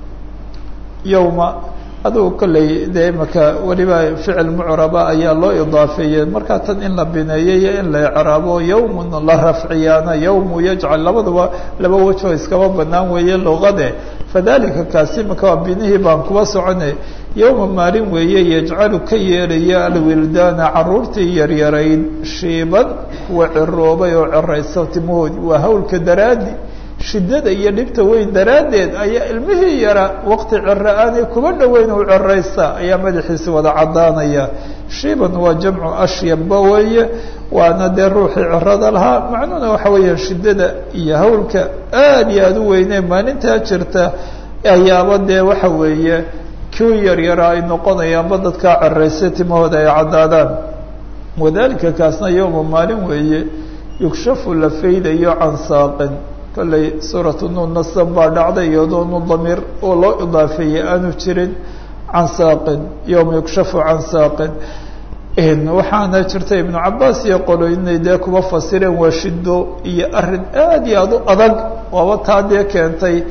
yowma adugu kolley dee imaka weliba ficil mucraba ayaa loo idaafeeyey markaa tan in la bineeyo iyo in la icraabo yowmun la rafciyaana yowmu yajcal labaduba laba wejoo iskaba banaan weeye luqade fadalika kaasi imaka waa binihii baan kuba soconay yowma maalin weeye yajcalu ka yeelaya alwildaana caruurtii yaryarayd shiiban kuwa ciroobay oo ciraysa timahoodii waa hawlka daraadi shiddada iyo dhibta weyn daraaddeed ayaa ilmihii yara waqti ciro aanay kuba dhoweyn u ciraysa ayaa madaxiisi wada caddaanaya shiiban waa jamcu ashyabba weeye waana dee ruuxii cirada lahaa macnuhuna waxa weeya shiddada iyo hawlka aad iyo aada u weynee maalintaa jirta ayaaba dee waxa weeye kii yaryara ay noqonayaanba dadkaa ciraysa timahooda ay caddaadaan wadalika kaasna yowma maalin weeye yugshafu la faydayo can saaqin kolley suuratu nuun nasan baa dhacday iyadoo nu damiir oo loo idaafeeyey aanu jirin can saaqin yowma yugshafu can saaqin waxaana jirta ibnu cabaas iyo qoloynay dee kuba fasireen waa shido iyo arrin aad iyo aada u adag waaba taa dee keentay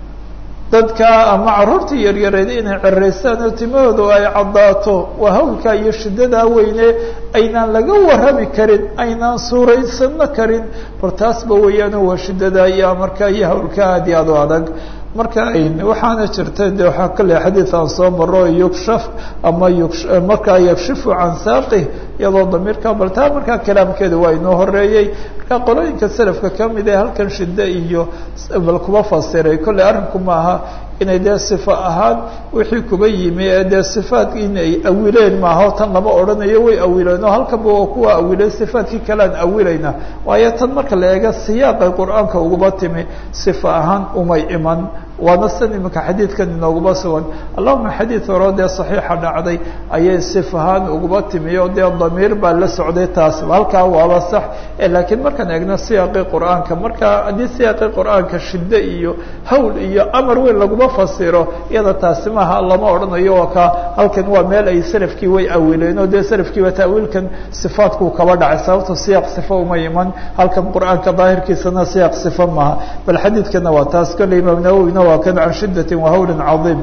dadka ama caruurtii yaryareed inay ceraystaan oo timahoodu ay caddaato waa hawlkaa iyo shiddadaa weyne aynaan laga warrami karin aynaan suuraysanno karin bal taasba weeyaano waa shiddadaa iyo amarkaa iyo hawlkaa aad iyo aad u adag marka waxaana jirta de waxaa kale xadiid aan soo maro yukshaf ama markaa yakshifu can saaqih iyadoo damiirka bal taa markaa kalaamkeeda waa inoo horeeyey marka qolooyinka selafka kamid ee halkan shiddo iyo bal kuba fasiray kolley arrinku maaha inay dee sifa ahaan wixii kuba yimi ee dee sifaat inay awileen maaha tan lama odhanayo way awileen oo halkanba waa kuwa awileen sifaadkii kalean awilayna waayo tan marka la eega siyaaqay qur-aanka uguba timi sifa ahaan umay iman waana san imika xadiidkan inooguma sugan allahuma xadiid horo dee saxiixa dhacday ayay sif ahaan uguba timi oo dee damiir baa la socday taas halkaa waaba sax laakiin markaan eegno siyaaqii qur-aanka marka haddii siyaaqii qur-aanka shiddo iyo hawl iyo amar weyn laguma fasiro iyada taasi maaha lama odhanayo oo ka halkan waa meel ay salafkii way awileen oo dee salafkiiba taawiilkan sifaadkuu kaba dhacay sababto siyaaq sifa uma iman halkan qur-aanka daahirkiisana siyaaq sifa maaha bal xadiidkana waa taas kolley imaam nawowina waa kan can shiddati wahawlin cadiim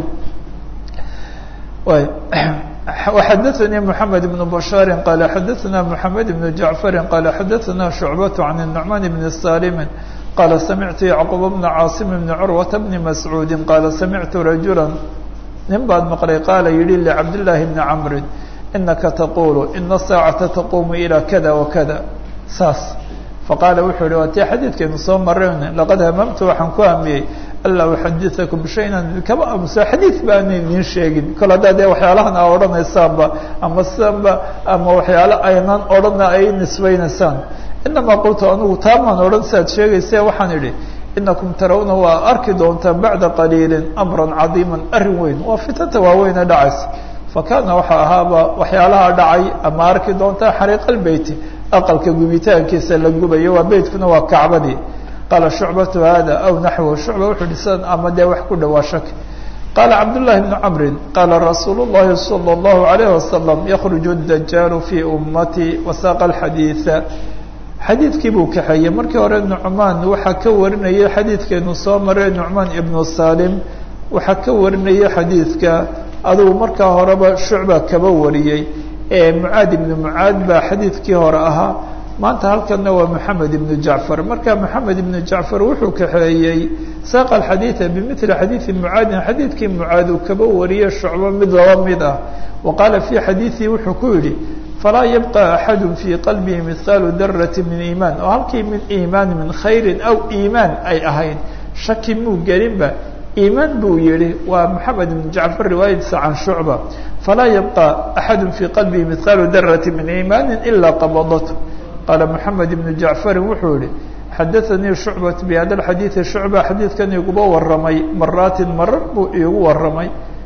وxadثnي محamed بن بشhاaر qال xadثna محamed بن جaعفر qال xadثna شعبة عن النعمان بن سالم qال سمعت يعقوب بن cاaصم بن عروة بن مسعوud qال سمعت رaجuلا nin baad mqلay qاala yihi لcبداللahi بن cمر إنaka تقuل إن الساaعaةa تquم إلى kذا وkذا saas faqاala wuxuu hi waa tii xadiidkaynu soo marayn لaqad hmمtu waxaan ku hamiyey alا uxadiثaكم بشhayna kama amuso xadiiث baana idin sheegin kol haddaa dee waxyaalahan a odhanaysaanba ama sidanba ama waxyaalo aynan odhana ay nisbaynaysaan inamaa qultu anugu taamaan odhan si aad sheegayse waxaan idhi inakum tarawna waa arki doontaan bacda qaliili amra cadiima arrin weyn waa fitanta waaweyne dhacaysa fakana waxa ahaaba waxyaalaha dhacay ama arki doontaa xariiqa beyti aqalka gubitaankiisa la gubayo waa beytkuna waa kacbadii qaala shucbatu hada aw naxwu shucba wuxuu dhisan ama dee wax ku dhawaa shak qaala cabdullahi bnu camrin qaala rasuulu llahi salى اllahu alayh wasalam yakruju dajaalu fii ummatii wasaaqa alxadiida xadiidkii buu kaxeeyey markii hore nucmaan waxaa ka warinayay xadiidkeenu soo maray nucmaan ibnu salim waxaa ka warinayay xadiidka adugu markaa horeba shucba kaba wariyey ee mucaad ibnu mucaad baa xadiidkii hore ahaa maanta halkanna waa moxamed ibnu jacfar marka moxamed ibnu jacfar wuxuu kaxeeyey saaqa alxadiida bimili xadiidi mucaadin xadiidkii mucaad uu kaba wariyey shucbo mid laba mid ah wa qaala fii xadiidihi wuxuu ku yidhi falaa yabqa axadu fii qalbihi mihqaalu darati min iimaan oo halkii min iimaan min khayrin aw iimaan ay ahayd shaki muu gelinba iimaan buu yihi waa moxamed ibn jacfar riwaayadiisa can shucba falaa yabqa axadu fii qalbihi mihqaalu darati min iimaani ilaa qabadat qaala moxamed ibnu jacfarin wuxuu yihi xadaanii shucbat bihada xadiidi shucba xadiidkan iguba waramay maraatin marar buu iigu waramay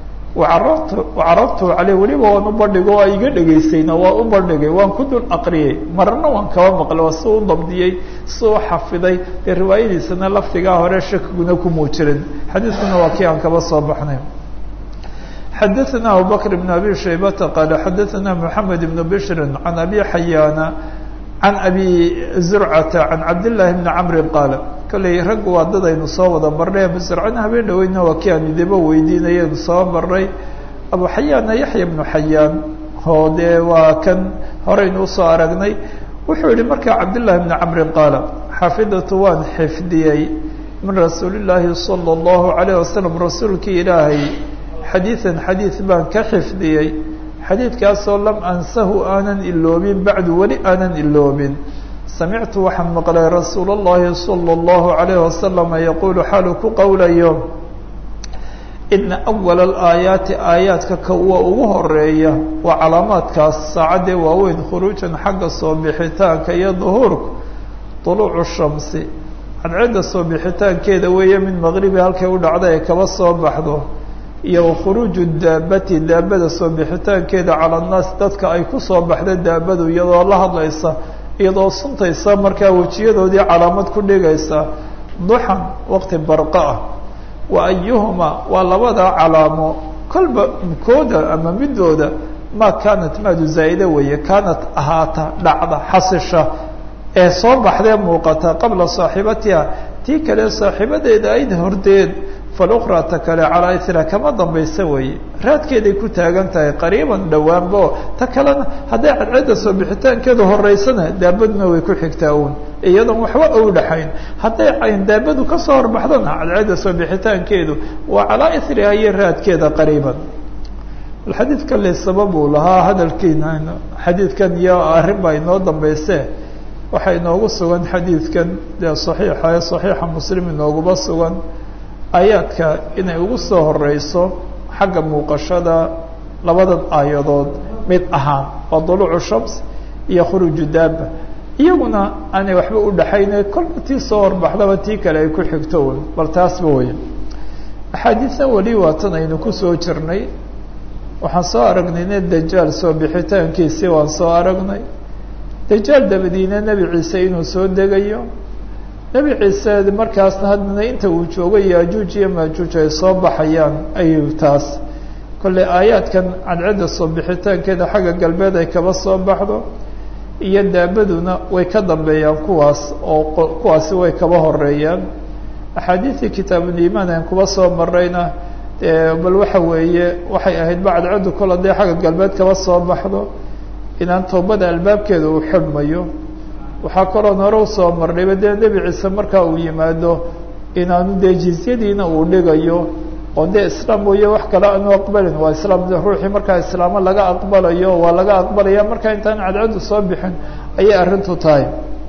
wacarabtu caleyh weliba waan u bandhigo waa iga dhegaysayna waa u bandhigay waan ku dul aqriyey mararna waan kaba maqlay waa si u dabdiyey si u xafiday dee riwaayadiisana lafdigaa hore shakiguna kumuu jirin xadiidkuna waa kii aan kaba soo baxnay xadaثna abubakr بn abi shaybata qaala xadaثna mحamed بn bshri can abi xayaana can abi zurcata can cabdالlahi bni camri qaala kolley raggu waa dad aynu soo wada marnay abu zurcana habeen dhaweyna waa kii aan idaba weydiinayaynu soo marnay abu xayaanna yaxya bnu xayaan oo dee waa kan horeynu usoo aragnay wuxuu yihi markaa cabdالlahi bni camri qaala xafidatu waan xifdiyey min rasuuli الlaahi salى الlahu عalيه wasalam rasuulkii ilaahay xadiiثan xadiiث baan ka xifdiyey xadiidkaasoo lam ansahu aanan iloobin bacdu weli aanan iloobin samictu waxaan maqlay rasuul اllahi salى اllahu عalayh wasalama yaquulu xaalu ku qowlayo ina awala alaayaati aayaadka ka uwa ugu horeeya waa calaamaadkaas saacaddee waaweyn khuruujan xagga soo bixitaanka iyo duhuurku طuluucu shamsi cadcedda soo bixitaankeeda weeye min maqribi halkay u dhacda ay kaba soo baxdo iyo wakhuruuju daabati daabada soo bixitaankeeda cala annaas dadka ay ku soo baxda daabadu iyadoo la hadlaysa iyadoo suntaysa markaa wejiyadoodii calaamad ku dhigaysa duxan waqti barqa ah wa ayuhuma waa labada calaamo kolba kooda ama midooda maa kaanat maadu zaa'ida weeye kaanat ahaata dhacda xasisha ee soo baxdee muuqata qabla saaxibatiha tii kale saaxiibadeeda ayd hordeed falukhraa ta kale calaa ithra kama dambaysa weeye raadkeeday ku taagan tahay qariiban dhowaanbo ta kalena hadday cadcedda soo bixitaankeedu horeysana daabaduna way ku xigtaa uun iyadoon waxba ou dhaxayn hadday cayn daabadu kasoo horbaxdana cadcedda soo bixitaankeedu waa calaa ithriha iyo raadkeeda qariiban xadiidka le sababuu lahaa hadalkiina xadiidkan iyo arrin baa inoo dambayse waxaa inoogu sugan xadiidkan dee saxiixa ee saxiixa muslim inooguma sugan aayaadka inay ugu soo horeyso xagga muuqashada labadan aayadood mid ahaan waa duluucu shams iyo khuruuju daaba iyaguna aanay waxba u dhaxayne kolba tii soo horbaxdaba tii kale ay ku xigto un bal taasba wey axaadiisna weli waatan aynu kusoo jirnay waxaan soo aragnayna dajaal soo bixitaankiisii waan soo aragnay dajaal dabadiina nebi ciise inuu soo degayo nebi ciise markaasna haddana inta uu joogo yaajuuj iyo maajuuj ay soo baxayaan ayuu taas kolley aayaadkan cadcedda soo bixitaankeeda xagga galbeed ay kaba soo baxdo iyo daabaduna way ka dambeeyaan kuwaas oo kuwaasi way kaba horeeyaan axaadiidii kitaabuliimaan aan kuba soo marayna bal waxa weeye waxay ahayd ba cadceddu kol haddee xagga galbeed kaba soo baxdo inaan toobada albaabkeeda uu xidhmayo waxaa kaloon hore usoo marnayba dee nebi ciise markaa uu yimaado inaanu dee jizyadiina uu dhigayo oo dee islaam mooye wax kale aanu aqbalin waa islaam ruuxii markaa islaamo laga aqbalayo waa laga aqbalaya markaa intaan cadcaddu soo bixin ayay arrintu tahay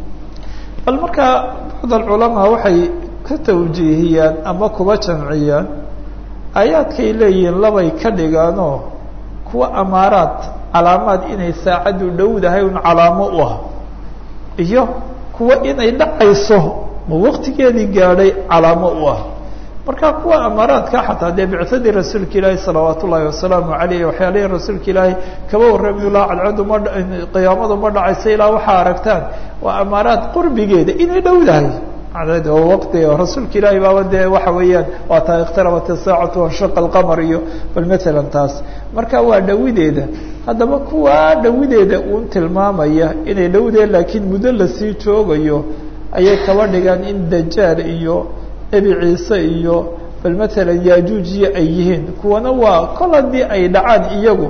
bal markaa bacd alculamaa waxay ka tawjiihiyaan ama kuba jamciyaan aayaadkay leeyihiin labay ka dhigaanoo kuwa amaaraad calaamaad inay saacaddu dhowdahay un calaamo u ah iyo kuwa inay dhacayso ma waqtigeedii gaadhay calaamo u ah marka kuwa amaaraadka xataa dee bicadii rasuulka ilaahi salawaat ullaahi wasalaamu caleyh waxyaalihii rasuulka ilaahi kaba warrami laha cadcaddu ma qiyaamadu ma dhacayso ilaa waxaa aragtaan waa amaaraad qurbigeeda inay dhowdahay waqtiga rasuulka ilaahi baaba dee waxa weeyaan waa taa ikhtarabat isaacatu wanshaqa alqamar iyo bal matalan taas marka waa dhawideeda haddaba kuwaa dhawideeda uun tilmaamaya inay dhowdeen laakiin muddo lasii joogayo ayay kaba dhigaan in dajaal iyo nebi ciise iyo bal matalan yaajuujiya ay yihiin kuwana waa kol haddii ay dhacaan iyagu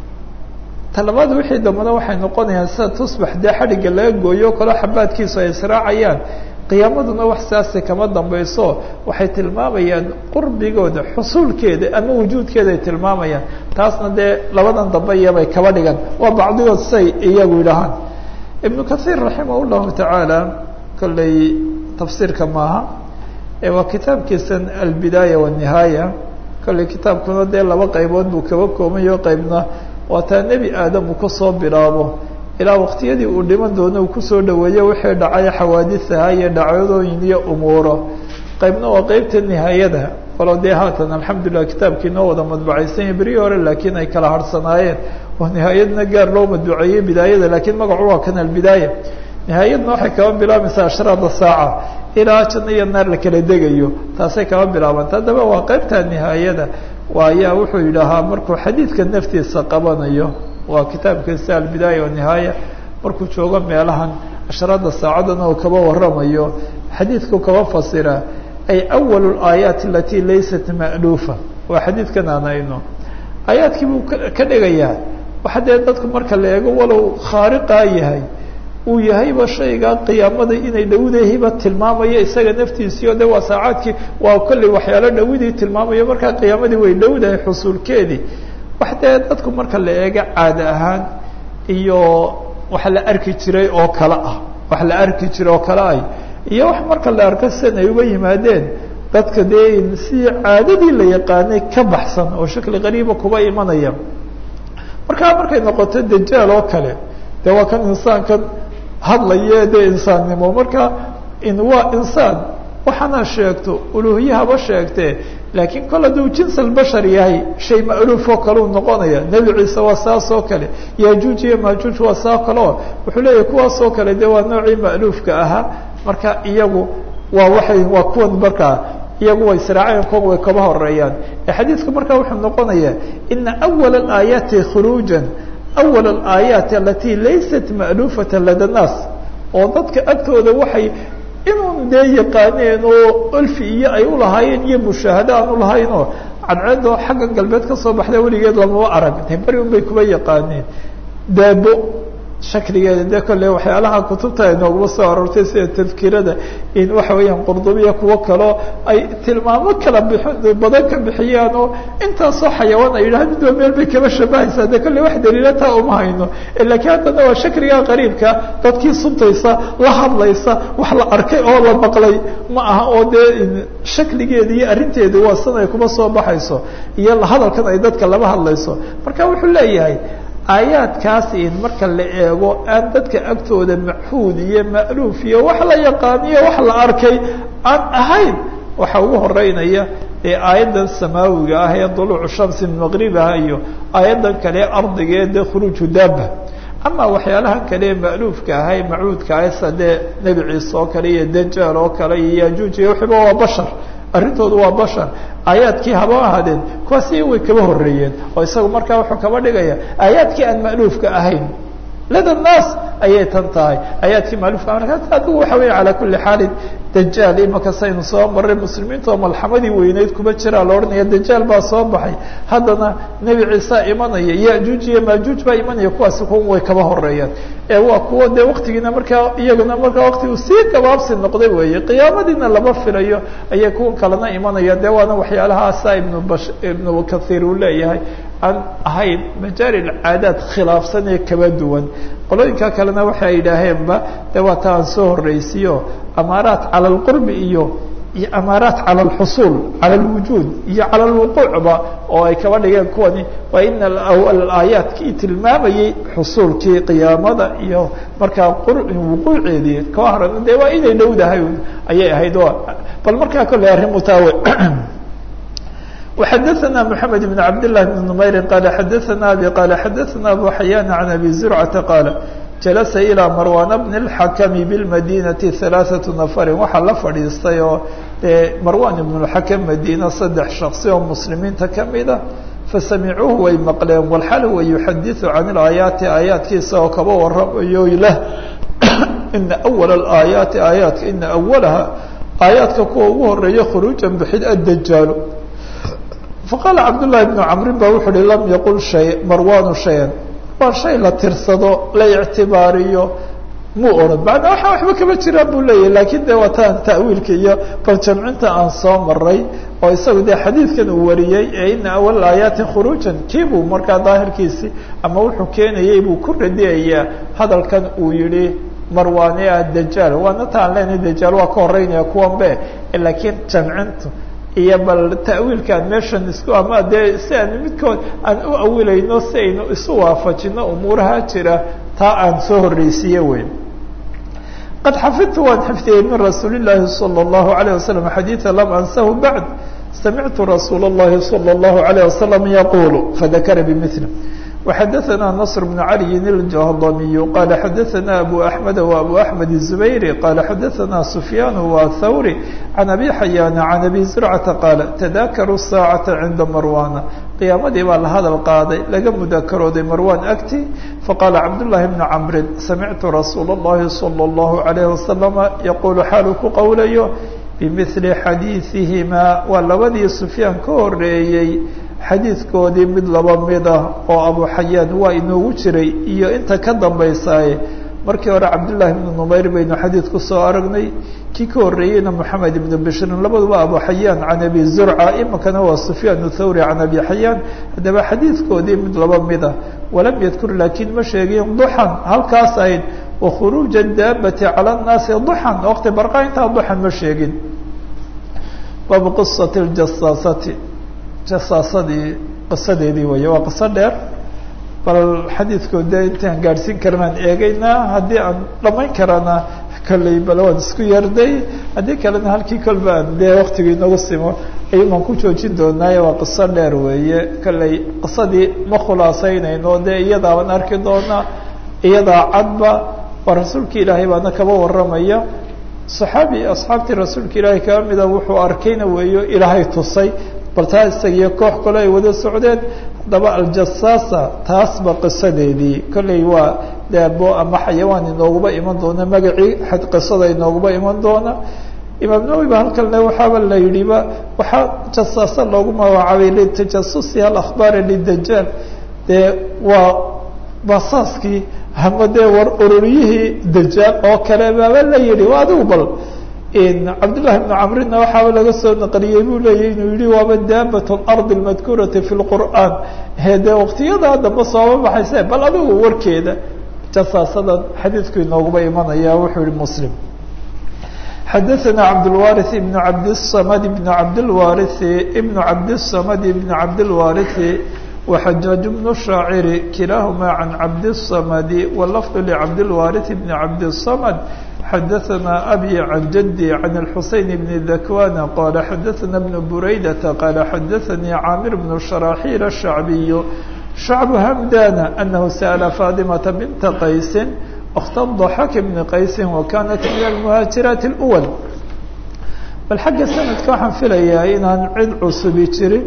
talabaad wixii dambana waxay noqonayaan sida tusbax dee xadhigga laga gooyo kalo xabaadkiisu ay israacayaan qiyaamaduna wax saasi kama dambayso waxay tilmaamayaan qurbigooda xusuulkeeda ama wujuudkeeda ay tilmaamayaan taasna dee labadan dambe iyabay kaba dhigan waa bacdigood say iyagu yidhahaan ibnu kathiir raximah llahu tacaala kolley tafsiirka maaha waa kitaabkiisan albidaaya wanihaaya kolley kitaabkuna dee laba qaybood buu kaba koobayo qeybna waa taa nebi aadam uu kasoo bilaabo ilaa waqtiyadii uu dhiman doono uu kusoo dhaweeyo wixii dhacay xawaadisaha iyo dhacdooyin iyo umuuro qaybna waa qeybta nihaayada walo dee haatan alxamdulilah kitaabkii noo wada madbucaysanya berihii hore laakiin ay kala harhsanaayeen oo nihaayadna gaar loo madbuceeyey bidaayada laakiin magacu waa kan albidaaya nihaayadna waxay kaba bilaabaysaa ashraada saaca ilaa janno iyo naar la kala degayo taasay kaba bilaabanta haddaba waa qeybta nihaayada waayaa wuxuu yidhaahaa markuu xadiidka naftiisa qabanayo waa kitaabkiisa albidaaya wanihaaya markuu joogo meelahan ashraada saacadan oo kaba waramayo xadiidku kaba fasira ay awal اlaayaat alati laysat ma'luufa waa xadiidkan aan ayno aayaadkii buu ka dhigayaa waxa dee dadku marka la eego walow khaariqaa yahay uu yahayba shaygaa qiyaamada inay dhowdahiba tilmaamayo isaga naftiisii o de waa saacaadkii waa kolley waxyaalo dhowidii tilmaamayo markaa qiyaamadii way dhowdahay xusuulkeedii wax dee dadku marka la eego caada ahaan iyo wax la arki jiray oo kale ah wax la arki jiray oo kale ah iyo wax marka la arko sidan ay uga yimaadeen dadka dee si caadadii la yaqaanay ka baxsan oo shakli qariiba kuba imanaya markaa markay noqoto dajaal oo kale de waa kan insaankan hadlaye dee insaannimo marka in waa insaan waxaana sheegto uluhiyahaba sheegtee laakiin kol hadduu jins albashar yahay shay ma'luuf oo kale u noqonaya nebi ciise waa saas oo kale yajuuj iyo majuuj waa saa kaleo wuxuu leeyahay kuwaas oo kale de waa noocii ma'luufka ahaa marka iyagu waa waxay waa kuwan markaa iyagu way siraaceen kuwan way kaba horeeyaan ee xadiidku markaa wuxuu noqonayaa ina awala alaayaati khuruujan awal alaayaati alati laysat ma'luufata lada naas oo dadka agtooda waxay inun dee yaqaaneen oo olfi iyo ay ulahaayeen iyo mushaahado aan ulahayn oo cadceedoo xagga galbeed ka soo baxda weligeed lamaba arag de beri un bay kuba yaqaaneen daabo shakligeeda de kolle waxyaalaha kutubta ay nooguma soo aroortay sida tadkirada in waxa weeyaan qurdubiya kuwo kaleo ay tilmaamo kala bix badan ka bixiyaan oo intaasoo xayawaan ay yidhaha midba meel bay kaba shabahaysaa de kolle wax daliila taa uma hayno lakiin haddana waa shakliga qariibka dadkii suntaysa la hadlaysa wax la arkay oo la maqlay ma aha oo dee shakligeeda iyo arrinteeda waa san ay kuma soo baxayso iyo hadalkan ay dadka lama hadlayso marka wuxuu leeyahay aayaadkaas in marka la eego aan dadka agtooda maxuud iyo ma'luuf iyo wax la yaqaaniyo wax la arkay aan ahayn waxa ugu horeynaya ee aayaddan samaawiga ah ee duluucu shamsi min maqribaha iyo aayaddan kale ardigeeda khuruuju daaba ama waxyaalahan kale ee ma'luufka ah ee macuudka ah sadee nebi ciise oo kale iyo dajaal oo kale iyo yajuuj iyo wixiiba waa bashar arrintoodu waa bashar aayaadkii haba ahaadeen kuwaasi way kaba horeeyeen oo isagu markaa wuxuu kaba dhigaya aayaadkii aan ma'luufka ahayn lada naas ayay tan tahay aayaadkii ma'luufka marka adigu waxa weya calaa kuli xaalin dajaal imaka saynu soo maray muslimiinta oo malxamadii weyneyd kuma jiraa la odhanaya dajaal baa soo baxay haddana nebi ciisa imanaya yajuuj iyo majuuj baa imanaya kuwaasi kuwan way kaba horeeyaan ee waa kuwo dee waktigiina markaa iyaguna markaa wakti uu sii gabaabsi noqday weeye qiyaamadiina lama filayo ayay kuwan kalena imanaya de waana waxyaalahaasa ibnu bash ibnu kathiir uu leeyahay aan ahayn majaari caadaad khilaafsan ee kaba duwan qolooyinka kalena waxay yidhaaheenba de waa ta aan soo horreysiyo amaaraat cala alqurbi iyo iyo amaaraat cala alxusuul cala alwujuud iyo cala alwuquucba oo ay kaba dhigeen kuwani waa ina aayaadkii tilmaamayey xusuulkii qiyaamada iyo markaa wuquuceedii ka horena de waa inay dhowdahay ayay ahayd bal markaa kolley arrin mutaawe وxdثna محamed بن cabd للh بن نmayri qال xadثna abي qال xadثna abu xayaan عan abi زurcةa qاal jalasa ilىa marwan bn الxakm bاlmadinaةi ثaلaثaة nafri waxaa la fadhiistay oo dee marwan ibn الxakm madina saddex shaksi oo muslimiinta kamida fasamicuuhu way maqleen walxal huwa yuxadiثu can اlaayaati aayaadkiisa oo kaba waramayo leh ina أwl اaayaati aayaadka ina awalaha aayaadka kuwa ugu horeeya khuruuja bixid addajaal faqaala cabdullahi bnu camrin ba wuxu uhi lam yaqul shay marwanu shayan waa shay la tirsado la ictibaariyo muu odhan macnaa waxaa waxba kama jiraan buu leeyahy lakiin de waa taan ta'wiilka iyo bal jamcinta aan soo maray oo isagu dee xadiidkan uu wariyey ee ina awal aayaati khuruujan kii buu markaa daahirkiisii ama wuxuu keenayey buu ku radiyayaa hadalkan uu yihi marwaane ah dajaal waana taan leenahay dajaal waa ka horeynaya kuwan be laakiin jamcintu iyo bal ta'wiilkaan meeshan isku ama dee si aan midkood aan u awilayno si aynu isu waafajino umuuraha jira taa aan soo horreysiiye wey qad xafidtu waan xifdiyey min rasuuli الlahi salى الlahu عalيه waslم xadiiثa lam ansahu bacd samictu rasuul الlahi salى الlahu عalيه waslم yaqul fadakara bmثl وxadaثna نصr بن عalي الجهضمي qال xadaثna أbو أحمد وأbو أحمد الزبيري qال xadaثna سفyان وثوري عن أbي حyان عن أbي زرعة qال تذاkrوا الساaعة عnda مrواna قiyaamadii baa la hadal qaaday laga mudakarooday marwan agti faqاla cabdاللahi بن cمri samictu rasuul الlahi صلى الlaه عليه وسلم yqul xaalu ku qowlayo bmثli xadiiثihima waa labadii سفyaan ka horeeyey xadiidkoodii mid laba mid ah oo abu xayaan waa inoogu jiray iyo inta ka dambaysaaye markii hore cabdullaahi ibnu numayr baynu xadiid ku soo aragnay kii ka horreeyeyna moxamed ibnu bishrin labaduba abu xayaan can abi zurca iminkana waa sufyaan thawri can abi xayaan haddaba xadiidkoodii mid laba mid ah walam yadkur laakiin ma sheegin duxan halkaas ahayd wakhuruuja daabati cala nnaasi duxan waqti barqa intaa duxan ma sheegin baabu qisati ljasaasati jasaasadii qisadeedii weeye waa qiso dheer bal xadiidkood dee intaan gaadhsiin karnaan eegaynaa haddii aan dhamayn karana kolley bal waan isku yarday haddii kalena halkii kolba aan dee waktigii inagu simo ayuunaan ku joojin doonaaye waa qiso dheer weeye kolley qisadii ma khulaasaynayno dee iyadaabaan arki doonaa iyadaa cadba waa rasuulka ilaahay baana kaba warramaya saxaabi asxaabtii rasuulka ilaahay kaba mida wuxuu arkayna weeyo ilaahay tusay bal taa isagiyo koox kale ay wada socdeen haddaba aljasaasa taasba qisadeedii kolley waa daabo ama xayawaan inooguba iman doona magacii qisada inooguba iman doona imaam nawowi ba halkan le waxaaba la yidhiba waxaa jasaasa loogu magacaabay litajasusi alakhbaari lidajaal dee waa basaaskii ama dee war ururiyihii dajaal oo kale baaba la yidhi waa adigu bal cabdالlahi بن cmrina waxaaba laga soo naqliyey buu leeyahy inuu yihi waaba daabaة اlarض اmadkurati fi اlqur'an de waqtiyadaa dambe sooba baxayse bal adigu warkeeda jasaasadan xadiidku inooguba imanaya wuxuu yihi mslim xadaثna cabdالwariث بn cabdالصmd بn cabdالwariث بn cabdالصmd بn cabdالwariث وxajaaج بن الشhaacir kilaaهma عan cabdالصmd wlfظ لcabdالwariث بn cabdالصmd xadaثna abي عan jadي عan الxuseyn بn dakwan qala xadaثna بn buraydaةa qala xadaثnii caamir بn شhراxيل الشhacbiy شhacb hmdana أnahu sأla faطimaةa binta qaysi اkhta ضaxak bn qaysi wakanat min الmhaaجiraaت الأwl bal xagga sanadka waxaan filayaa inaan cid cusubi jirin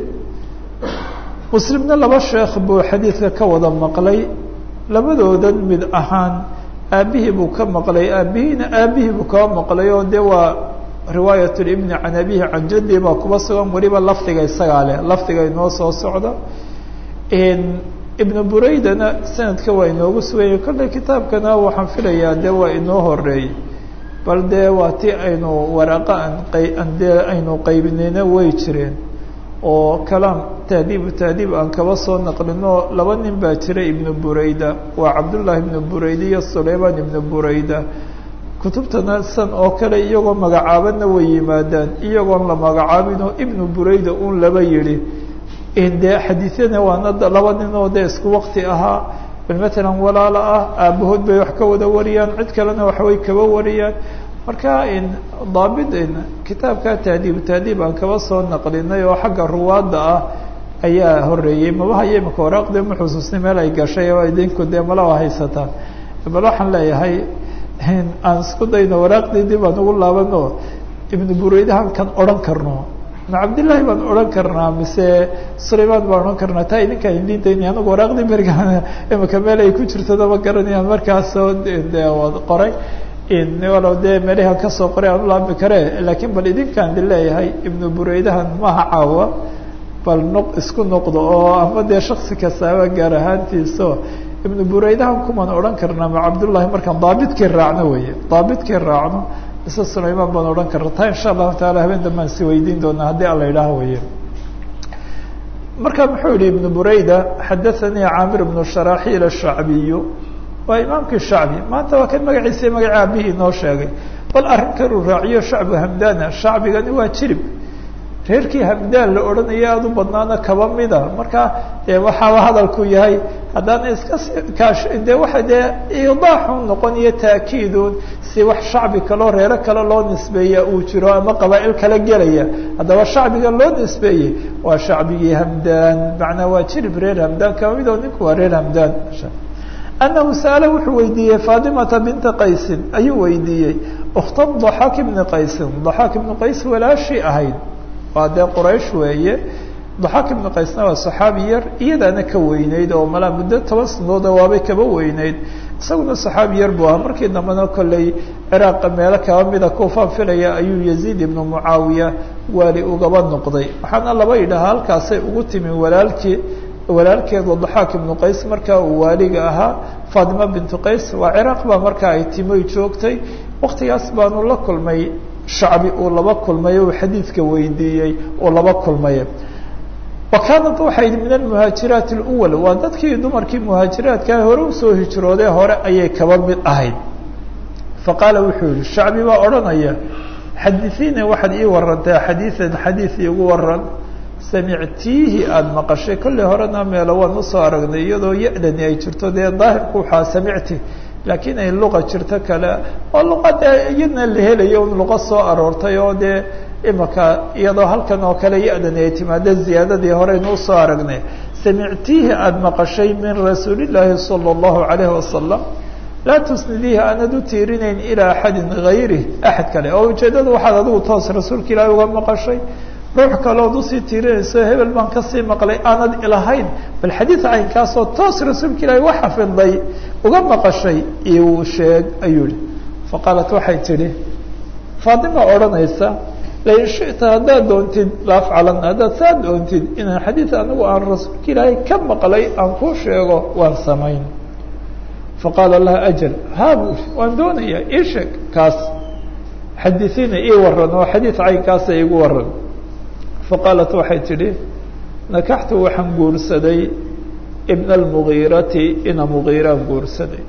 muslimna laba sheekh buu xadiidka ka wada maqlay labadoodan mid ahaan aabihii buu ka maqlay aabihiina aabihii buu kaba maqlay oo dee waa riwaayat libni can abihi can jaddi baa kuba sugan weliba lafdiga isagaa leh lafdiga inoo soo socda ibnu buraydana sanadka waa inoogu suganya kolley kitaabkana waxaan filayaa dee waa inoo horeeyey bal dee waa ti aynu waraaqa aan dee aynu qaybinayna way jireen oo kalaam tahdiibu tahdiib aan kaba soo naqlino laba nin baa jira ibnu burayda waa cabdullaahi ibnu burayda iyo sulaymaan ibnu burayda kutubtana san oo kale iyagoo magacaabana way yimaadaan iyagoon la magacaabinoo ibnu burayda un laba yidhi dee xadiisyana waana laba nin oo dee isku waqti ahaa bal matalan walaala ah aabahood bay wax ka wada wariyaan cid kalena waxbay kaba wariyaan marka daabit kitaabka tahdiib tahdiib aan kaba soo naqlinay oo xagga ruwaadda ah ayaa horeeyey maba haya imika waraaqde ma xusuusnay meel ay gashay oo idinku dee malaa haysataan bal waxaan leeyahay aan isku dayno waraaqdii dib aan ugu laabano ibnu bureydahan kan odhan karno ma cabdillaahi baan odhan karnaa mise sulaymaan baan odhan karnaa taa idinkaan idin daynay anagu waraaqdii berigaan imika meel ay ku jirtada ma garanayaan markaasoo de qoray walow dee meelahan kasoo qoray aan ulaabi kare laakiin bal idinkaan di leeyahay ibnu bureydahan maaha caawa bal noq isku noqdo oo ama dee shaksi kastaaba gaar ahaantiiso ibnu bureydahan kumaan odhan karnaa ma cabdullahi markaan daabitkii raacno weeye daabitkii raacno mise sulaymaan baan odhan karna taa insha allahu taala habeen dambaan si weydiin doonaa haddii alla idhaaho weye marka muxuu yihi ibnu bureyda xadaanii caamir bnu sharaxiil ashacbiyu waa imaamkii shacbi maanta waa kan magaciisa magaca aabihii inoo sheegay bal arrin kaluu raaciyo shacbu hamdana shacbigani waa jirib reerkii hamdaan la odhanaya aada u badnaana kaba mida marka dee waxaaba hadalku yahay haddaan iska kaash de waxa dee idaaxu noqon iyo taakiidun si wax shacbi kaloo reero kale loo nisbeeya uu jiro ama qabaa'il kala gelaya haddaba shacbiga loo nisbeeyey waa shacbigii hamdaan macnaa waa jirib reer hamdaan kaba mid oo ninku waa reer hamdaan anahu sa'ala wuxuu weydiiyey faatimata binta qaysin ayuu weydiiyey ukhta daxaak ibni qaysin daxaak ibni qays walaashii ahayd waa dee quraysh weeye daxaak ibnu qaysna waa saxaabi yar iyadaana ka weyneyd oo malaa muddo toban sanooda waabay kaba weyneyd isaguna saxaabi yar buu ahaa markii dambena kolley ciraaqa meelo kaba mida kuufaan filaya ayuu yaziid ibnu mucaawiya waali ugaba noqday waxaana laba yidhaha halkaasay ugu timi walaalkii walaalkeedu daxaak ibnu qays markaa uu waaliga ahaa faatima bintu qays waa ciraaq baa markaa ay timoy joogtay waktigaas baanu la kulmay shacbi uu laba kulmay uu xadiidka weydiiyey uu laba kulmay wa kaanat waxay min almuhaajiraati اluwal waa dadkii dumarkii muhaajiraadkaa hore usoo hijroodee hore ayay kaba mid ahayd faqaala wuxuu yihi shacbi baa odhanaya xadiiina waxaad ii warantaa xadiian xadiid iigu waran samictiihi aada maqashay kolley horena meelo waan usoo aragnay iyadoo ya-dani ay jirto dee daahirku waxaa samicti laakiin ay luqa jirto kale oo luqada iyadna la helayo un luqa soo aroortay oo dee imaka iyadoo halkan oo kale ya-dani ay timaado ziyaadadii horeynu usoo aragnay samictiihi aada maqashay min rasuulillaahi sala allahu calayhi wasalam laa tusnidiihi aanad u tiirinayn ilaa axadin gayrih axad kale oo ujeeddada waxaad adigu toos rasuulka ilaahi uga maqashay ruux kalood usii tiirinayso hebel baan kasii maqlay aanad ilahayn bal xadiid caynkaasoo toos rasuulka ilaahi wa xafiday uga maqashay iu sheeg ayuu yihi faqaalat waxay tidhi faatima odhanaysa lain shita haddaad doontid laafcalan haddaad saa doontid inaan xadiid anigu aan rasuulka ilaahay ka maqlay aan kuu sheego waan samayn faqaala laha ajal haa buu i waan doonayaa ii sheeg kaas xadiiina ii waran oo xadiid caynkaasa igu waran faqaalat waxay tidhi nakaxtu waxaan guursaday ibna almugiirati ina mugiiraan guursaday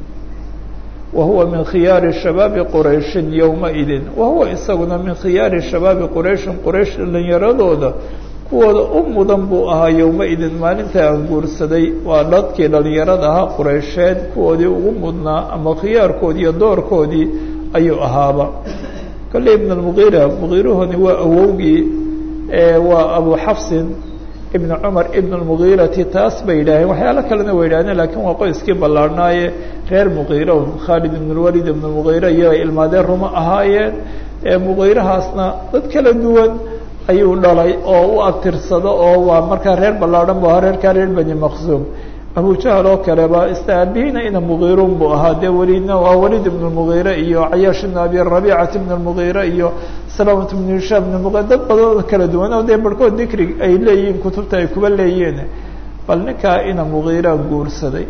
wa huwa min khiyaari shabaabi qurayshin yowmaidin wa huwa isaguna min khiyaari shabaabi qurayshin quraysh dhalinyaradooda kuwooda u mudan buu ahaa yowmaidin maalinta aan guursaday waa dadkii dhalinyarada ahaa quraysheed kuwoodii ugu mudnaa ama khiyaarkoodii iyo doorkoodii ayuu ahaaba kolley ibn almugiira mugiirahoni waa awowgii waa abu xafsin ibn cumar ibn اmugiirati taas bay yidhaaheen waxyaalo kalena way yidhahdeen lakin waa qoyskii ballaarhnaaye reer mugiira khaalid ibn اlwalid ibn mugiira iyaga ilmaadeen ruma ahaayeen mugiirahaasna dad kala duwan ayuu dhalay oo u abtirsado oo waa markaa reer ballaarhan bu ahaa reerkaa reer bani maqsuum abujahal oo kaleba istaabihiina ina mugiirun buu ahaa dee welidna waa welid ibn mugiire iyo cayaash ibn abi rabicat ibn mugiire iyo salamat ibn hishaam ibn mugiire dad badan kala duwan oo dee barhkood dikri ay leeyihiin kutubta ay kuba leeyihiin bal ninkaa ina mugiiraan guursaday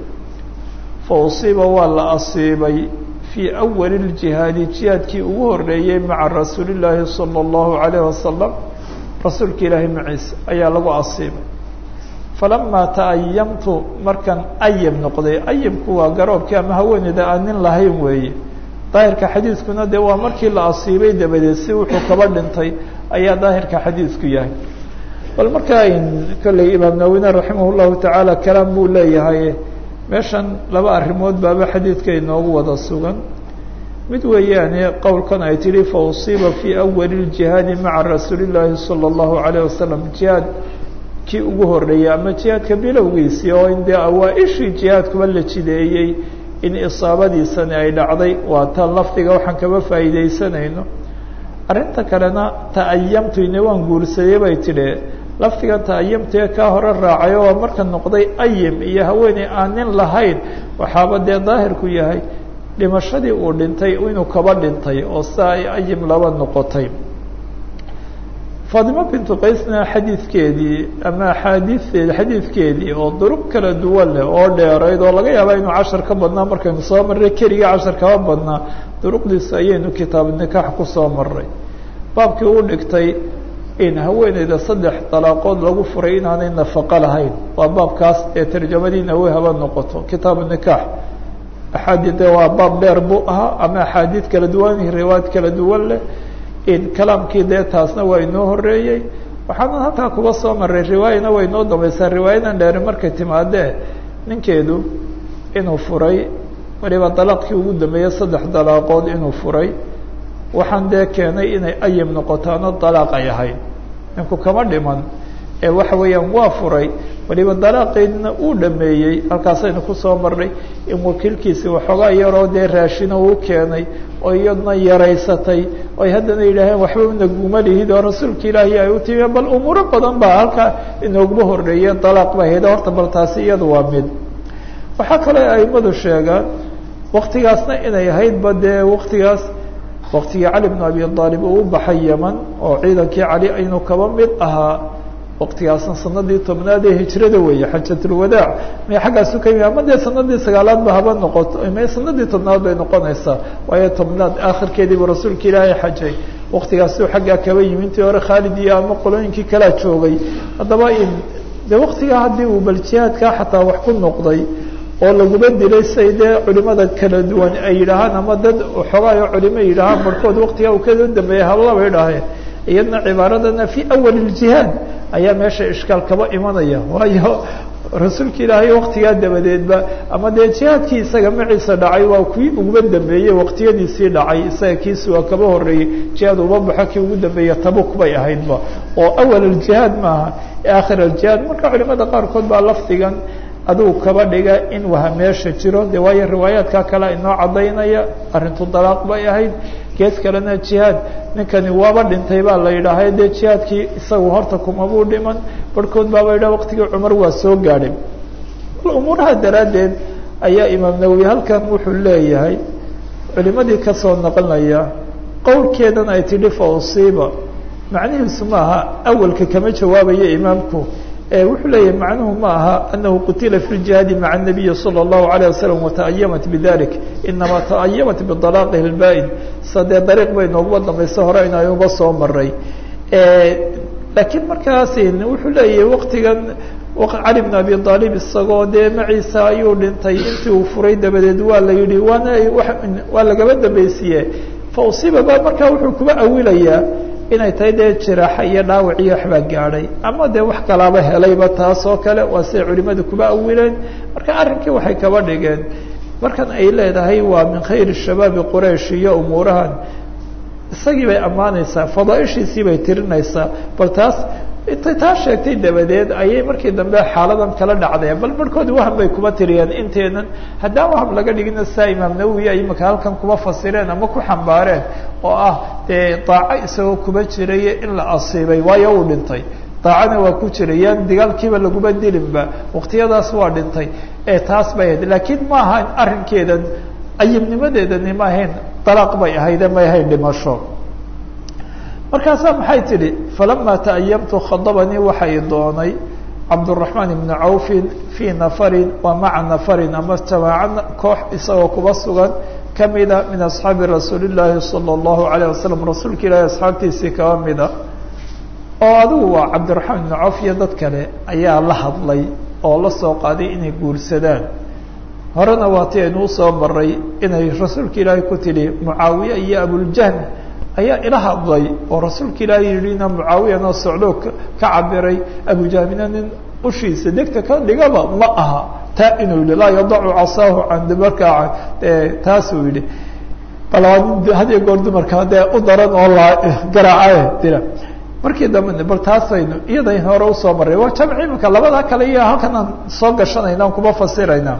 fa usiiba waa la asiibay fii awali ljihaadi jihaadkii ugu horeeyey maca rasuuli llaahi sala allahu calayh wasalam rasuulka ilaahay maciise ayaa lagu asiibay falamaa ta'ayamtu markaan ayam noqday ayamku waa garoobkii ama haweeneyda aan nin lahayn weeye daahirka xadiidkuna dee waa markii la asiibay dabadeed si wuxuu kaba dhintay ayaa daahirka xadiidku yahay bal markaa kolley imaam nawine raximah llahu tacaala kalaam buu leeyahay meeshan laba arrimood baaba xadiidka inoogu wada sugan mid weeyaane qowlkan ay tidhi fa usiiba fii awali ljihaadi maca rasuuli llaahi sala allahu calayh wasalam jihaad kii ugu horeeyey ama jihaadka bilowgiisii oo in dee awaa-ishii jihaadkuba la jideeyey in isaabadiisani ay dhacday waa tan lafdiga waxaan kaba faa'iidaysanayno arrinta kalena ta'ayamtu ine waan guursadey bay tidhi lafdiga ta'ayamtu ee kaa hore raacay oo marka noqday ayim iyo haweeney aan nin lahayn waxaaba dee daahirku yahay dhimashadii uu dhintay inuu kaba dhintay oo saa ay ayim laba noqotay faatimo bintu qaysna xadiidkeedii ama axaadiisteedi xadiidkeedii oo duruq kala duwan leh oo dheerayd oo laga yaaba inuu cashar ka badnaa markaynu soo marray keliga cashar kaba badnaa duruqdiisa ayaynu kitaab nikaax kusoo maray baabkii uu dhigtay in haweeneyda saddex dalaaqood lagu furay inaanay nafaqo lahayn waa baabkaas ee tarjamadiina way haba noqoto kitaabu nikaax axaadiid waa baab dheer buu ahaa ama axaadiid kala duwan riwaayad kala duwan leh kalaamkii dee taasna waa inoo horeeyey waxaana halkaa kuba soo maray riwaayana way inoo dambaysaa riwaayadan dheeri markay timaadee ninkeedu inuu furay waliba dalaaqkii ugu dambeeyey saddex dalaaqood inuu furay waxaan dee keenay inay ayim noqotaano dalaaq ay ahayd ninku kama dhiman ee waxa weeyaan waa furay waliba dalaaqeedna uu dhameeyey halkaasaynu kusoo marnay in wakiilkiisi waxoogaa yaroo dee raashina uu keenay oo iyadna yaraysatay oy haddana yidhaaheen waxba naguma lihid oo rasuulka ilaahi ay u timi bal umuuro badan baa halkaa inooguma horreeyeen dalaaq ba ahayd horta bal taasi iyadu waa mid waxaa kaloo aimadu sheegaan waktigaasna inay ahaydba dee waktigaas waktigii cali bnu abi aalib uu u baxay yeman oo ciidankii cali aynu kaba mid ahaa waktigaasna sanadii tobnaad ee hijrada weeye xajatulwadaac may xaggaasu ka yimi ama dee sanadii sagaalaad ba haba noqoto may sanadii tobnaad bay noqonaysaa waayo tobnaad aakhirkeediibu rasuulka ilaahay xajay waktigaasuu xaggaa kaba yimi intii hore khaalid iyo ama qolooyinkii kalaa joogay haddaba in de waktigaa haddii uu bal jihaadkaa xataa wax ku noqday oo laguma dilay say dee culimada kala duwan ay yidhaahaan ama dad xogaayo culimo yidhaahaan barhkood waktigaa uu kada dambeeyay hablaba idhaaheen iyadna cibaaradana fi awal اjihaad ayaa meesha ishkaal kaba imanaya waayo rasuulka ilaahay waktigaa dabadeedba ama dee jihaadkii isaga maciisa dhacay waa kuwii uguma dambeeyey waktiyadiisii dhacay isaga kiisi waa kaba horeeyey jihaad uma baxo kii ugu dambeeya tabuk bay ahaydba oo awal اjihaad maaha aakhir اjihaad marka culimada qaarkood baa lafdigan aduu kaba dhiga in waha meesha jiro de waayo riwaayaadka kale inoo cadaynaya arrintu dalaaq bay ahayd gees kalena jihaad ninkani waaba dhintay baa la yidhaahay dee jihaadkii isagu horta kumabuu dhiman barhkood baaba yidhah waqtigii cumar waa soo gaadhay bal umuuraha daraaddeed ayaa imaam nawowi halkan wuxuu leeyahay culimadii kasoo naqlinaya qowlkeedan ay tidhi fa usiiba macnihiisu ma aha awalka kama jawaabayo imaamku wuxuu leeyahay macnuhu ma aha anahu qutila fi ljihaadi maca الnabiyi salى الlahu عalيه wasalam wata'ayamat bidalik inamaa ta'ayamat bidalaaqihi اlba'id sa dee dariiq bay nooguba dambaysa hore inayuba soo maray laakiin markaas wuxuu leeyahay waktigan cali bn abi aalib isagoo dee maciisa ayuu dhintay intii uu furay dabadeed waa la yihi waana waa lagaba dambaysiye fa usiiba ba markaa wuxuu kuba awilayaa inay tahay dee jiraaxa iyo dhaawac iyo waxbaa gaadhay ama dee wax kalaaba helayba taas oo kale waa siday culimadu kuba awileen marka arrinkii waxay kaba dhigeen markan ay leedahay waa min khayri shabaabi quraysh iyo umuurahan isagii bay ammaanaysaa fadaaishiisii bay tirinaysaa bal taas intay taa sheegtay dabadeed ayay markii dambe xaaladan kala dhacdeen bal barhkood waham bay kuma tiriyeen inteenan haddaan waham laga dhigina saa imaam nawowi ay imaka halkan kuma fasireen ama ku xambaareen oo ah dee daaco isagoo kuma jiraya in la asiibay waayo uu dhintay daacana waa ku jirayaan dagaalkiiba laguma dilinba waktiyadaas waa dhintay ee taas bay ahayd laakiin ma ahayn arrinkeedan ayibnimadeedani ma ahayn dalaaq bay ahayde may ahayn dhimasho markaasaa maxay tidhi falama ta'ayamtu khadabanii waxay doonay cabdالرaحmaan ibnu cawfin fii nafarin wa maca nafarin ama jamaaca koox isagoo kuba sugan kamida min asxaabi rasuuli الlaahi salى الlahu عalيه wasalam rasuulka ilaahi asxaabtiisii kaba mida oo adigu waa cabdiraحmaan ibnu cawf iyo dad kale ayaa la hadlay oo la soo qaaday inay guursadaan horena waa ti aynuu soo maray inay rasuulka ilaahi ku tidhi mucaawiye iyo abuljahm ayaa ila hadlay oo rasuulka ilaahi yidhina mucaawiyana socdoo ka cabiray abujahmina nin ushiisa degta ka dhigaba ma aha taa inuu yihi laa yadacu casaahu can markaa taasuu yihi bal waa nin hadiyo goor dumarka dee u daran oo la garaacaye dila markii dambe bal taasaynu iyadan hore usoo maray waa jamci imika labadaa kale iyo halkan aan soo gashanayna aan kuma fasirayna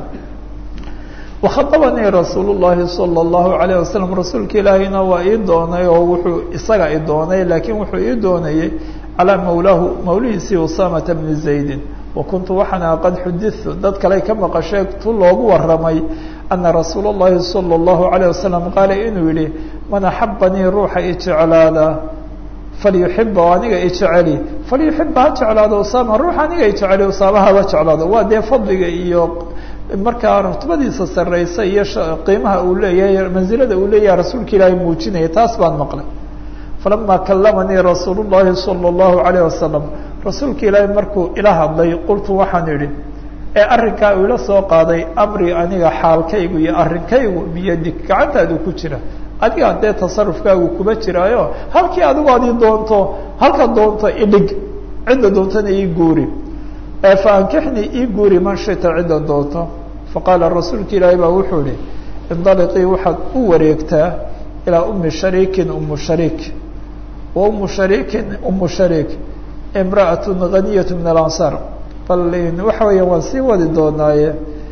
wakhaabanii rasuul llahi salى اllahu alayه wasalam rasuulka ilaahina waa ii doonay oo wuxuu isaga i doonay laakiin wuxuu ii doonayey calaa mawlaahu mawlihiisii usamata bni zaydin wa kuntu waxaana qad xuditu dad kale ka maqashay tu loogu waramay ana rasuul اllahi salى اllahu alayه wasalam qaala inuu yihi man axabanii ruuxa i jeclaada falyuxiba oo aniga i jeceli falyuxiba ha jeclaado usama ruuxa aniga i jeceli usaama haba jeclaado waa dee fadliga iyo markaa rutbadiisa sareysa iyo qiimaha uu leeyahay mansilada uu leeyahay rasuulka ilaahay muujinaya taas baan maqlay falama kalamanii rasuul llahi salى اllahu alayه wasalam rasuulka ilaahay markuu ila hadlay qultu waxaan idhi ee arrinkaa uu ila soo qaaday amri aniga xaalkaygu iyo arrinkaygu biyadig gacantaadu ku jira adiga dee tasarufkaagu kuma jiraayo halkii adigu adi doonto halka doonto idhig cidda doontana ii guuri fa ankixnii ii guuri man shita cidda doonto faqaala rasuulka ilaahi baa wuxuu ihi indaliqii waxaad u wareegtaa ilaa umi shariikin umu shariik wa umu shariikin umu shariik imra'atun haniyatu min alansaar bal waxa weeya waan sii wadi doonaaye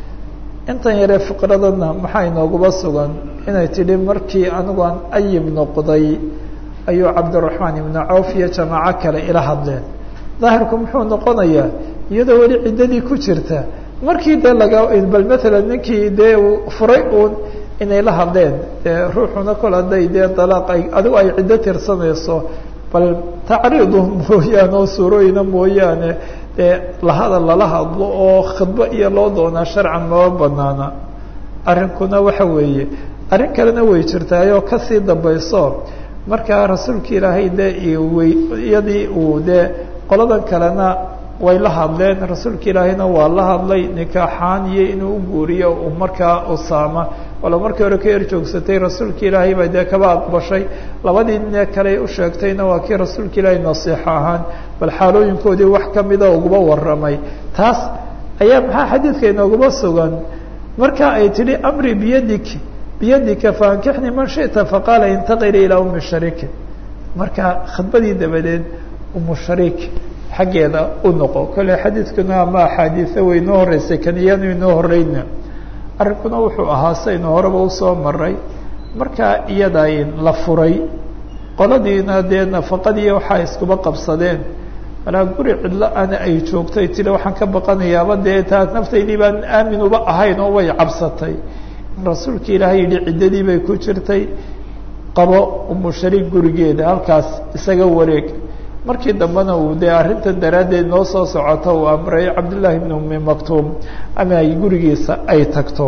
intan yaree fiqradana maxaa inooguba sugan inay tidhi markii anigu aan ayib noqday ayuu cabdiraxmaan ibnu cawf iyo jamaaco kale ila hadleen daahirku muxuu noqonayaa iyadoo weli ciddadii ku jirta markii dee laga bal maalan ninkii dee furay uun inay la hadleen dee ruuxuna kol hadday dee dalaaq ay adigu ay ciddo tirsanayso bal tacriidu mooyaane oo suurooyina mooyaane dee lahadal lala hadlo oo khidbo iyo loo doonaa sharcan maba banaana arrinkuna waxa weeye arrin kalena way jirtaayoo kasii dambayso markaa rasuulka ilaahay dee iyadii uu dee qoladan kalena way la hadleen rasuulka ilaahayna waa la hadlay nikaaxaan iyo inuu u guuriyo uu markaa usaama walo markii hore ka erjoogsatay rasuulka ilaahay baa dee kaba aqbashay labadii nin kale u sheegtayna waa kii rasuulka ilaahay nasiixo ahaan bal xaalooyinkoodii wax kamida uguba warramay taas ayaa maxaa xadiidka inooguma sugan marka ay tidhi amri biyadik biyadika faankixni man shita faqaala intaqili ilaa umi shariiki marka khidbadii dabadeed umu shariik xaggeeda u noqo kolley xadiidkuna ama axaadiisa way inoo horeysay kan iyanu inoo horeyna arrinkuna wuxuu ahaa saynu horeba usoo maray markaa iyada la furay qoladiina dee nafaqadii waxaa iskuba qabsadeen malaa guri cidlo ana ay joogtay tiri waxaan ka baqanayaaba dee taa naftaydii baan aamin uba ahayn oo way cabsatay in rasuulka ilaahay yidhi ciddadii bay ku jirtay qabo umu shariik gurigeeda halkaas isaga wareeg markii dambena uu dee arrintan daraaddeed noo soo socoto uu amray cabdullaahi bn umi maktuum ama ay gurigiisa ay tagto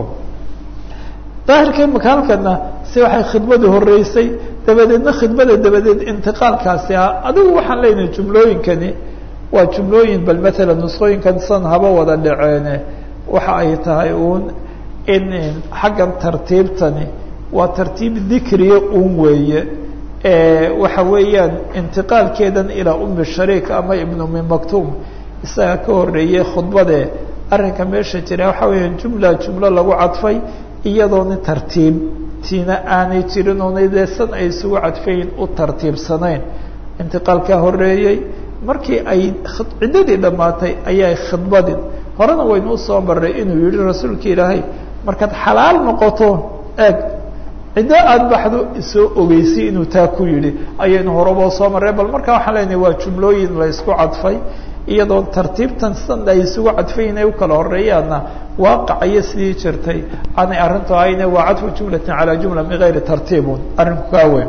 daahirka imaka halkana si waxay khidmadu horeysay dabadeedna khidmada dabadeed intiqaalkaasi ah adigu waxaan leynahay jumlooyinkani waa jumlooyin bal maalan nusqooyinkan san haba wada dhaceene waxa ay tahay uun in xaggan tartiibtani waa tartiib dikriya un weeye waxa weeyaan intiqaalkeedan ilaa umi shariik ama ibn umi maktuum isaga ka horeeyey khudbade arrinka meesha jira waxa weeyaan jumla jumlo lagu cadfay iyadoona tartiib tiina aanay jirin oonay dee san ay isugu cadfayn u tartiibsanayn intiqaalkaa horeeyey markii ay ciddadii dhammaatay ayay khidbadin horena waynu usoo maray inuu yihi rasuulka ilaahay markaad xalaal noqoto eeg ciddo aada baxdo isoo ogeysay inuu taa ku yidhi ayaynu horeba soo marray bal markaa waxaan leenahay waa jumlooyin la isku cadfay iyadoo tartiibtan san ay isugu cadfay inay u kala horeeyaanna waaqacayo sidii jirtay aanay arrintu ahayne waa cadfu jumlatin calaa jumla min gayri tartiibun arrinku kaa weyn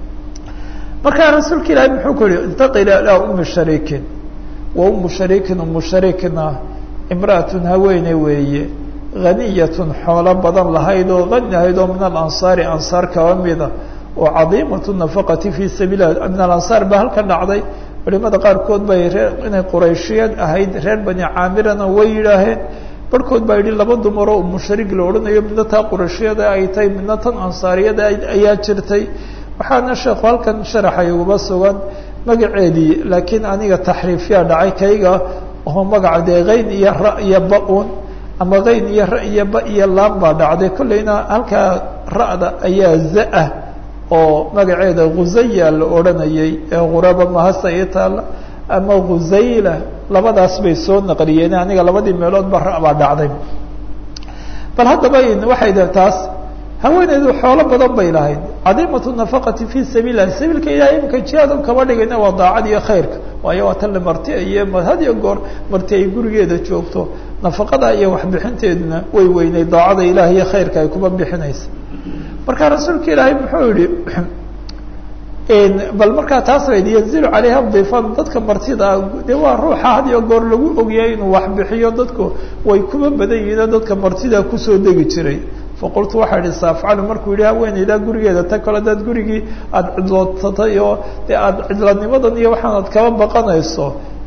markaa rasuulka ilaahay muxuu ku yihi intaqila ilaa umi shariikin wa umu shariikin umu shariikna imra'atun haweene weeye haniyatun xoolo badan lahayd oo hani ahayd oo min alansaari ansaar kaba mida oo cadiimatu nafaqati fii sabiililah min alansaar baa halka dhacday culimada qaarkood bay reer inay qurayshiyeed ahayd reer bani caamirana way yidhaaheen barhkood baa yidhi laba dumaroo umu shariik la odhanayo midna taa qurayshiyada ay tahay midna tan ansaariyada ayaa jirtay waxaana sheekhu halkan sharaxay uguba sugan magaceedii laakiin aniga taxriifyaa dhacay kayga oo magaca dee kayn iyo ra iyo ba-un ama kayn iyo ra iyo ba iyo laan baa dhacday kolleyna halkaa ra'da ayaa za-ah oo magaceeda khusaya la odhanayay ee quraba mahasa ii taalla ama khusayla labadaas bay soo naqliyeen aniga labadii meelood ba ra baa dhacday bal haddaba waxay da taas haweeneydu xoolo badan bay lahayd cadiimatu nafaqati fi sabiil lah sabiilka ilahay imika jihaadun kama dhigayna waa daacad iyo khayrka waayo waa tan la marti iyo had iyo goor marti ay gurigeeda joogto nafaqada iyo waxbixinteeduna way weynay daacada ilaah iyo khayrka ay kuma bixinaysa marka rasuulka ilaahay muxuu yihi bal markaa taas bayd yanzilu calayha difan dadka martida dee waa ruuxa had iyo goor lagu ogyahay inuu waxbixiyo dadku way kuma badan yihiino dadka martida kusoo degi jiray faqultu waxaa idhi saafcalu markuu yihi haweeneydaa gurigeeda ta kale adaad gurigii aada cidloodsatay oo dee aada cidlanimadan iyo waxaan aad kaba baqanayso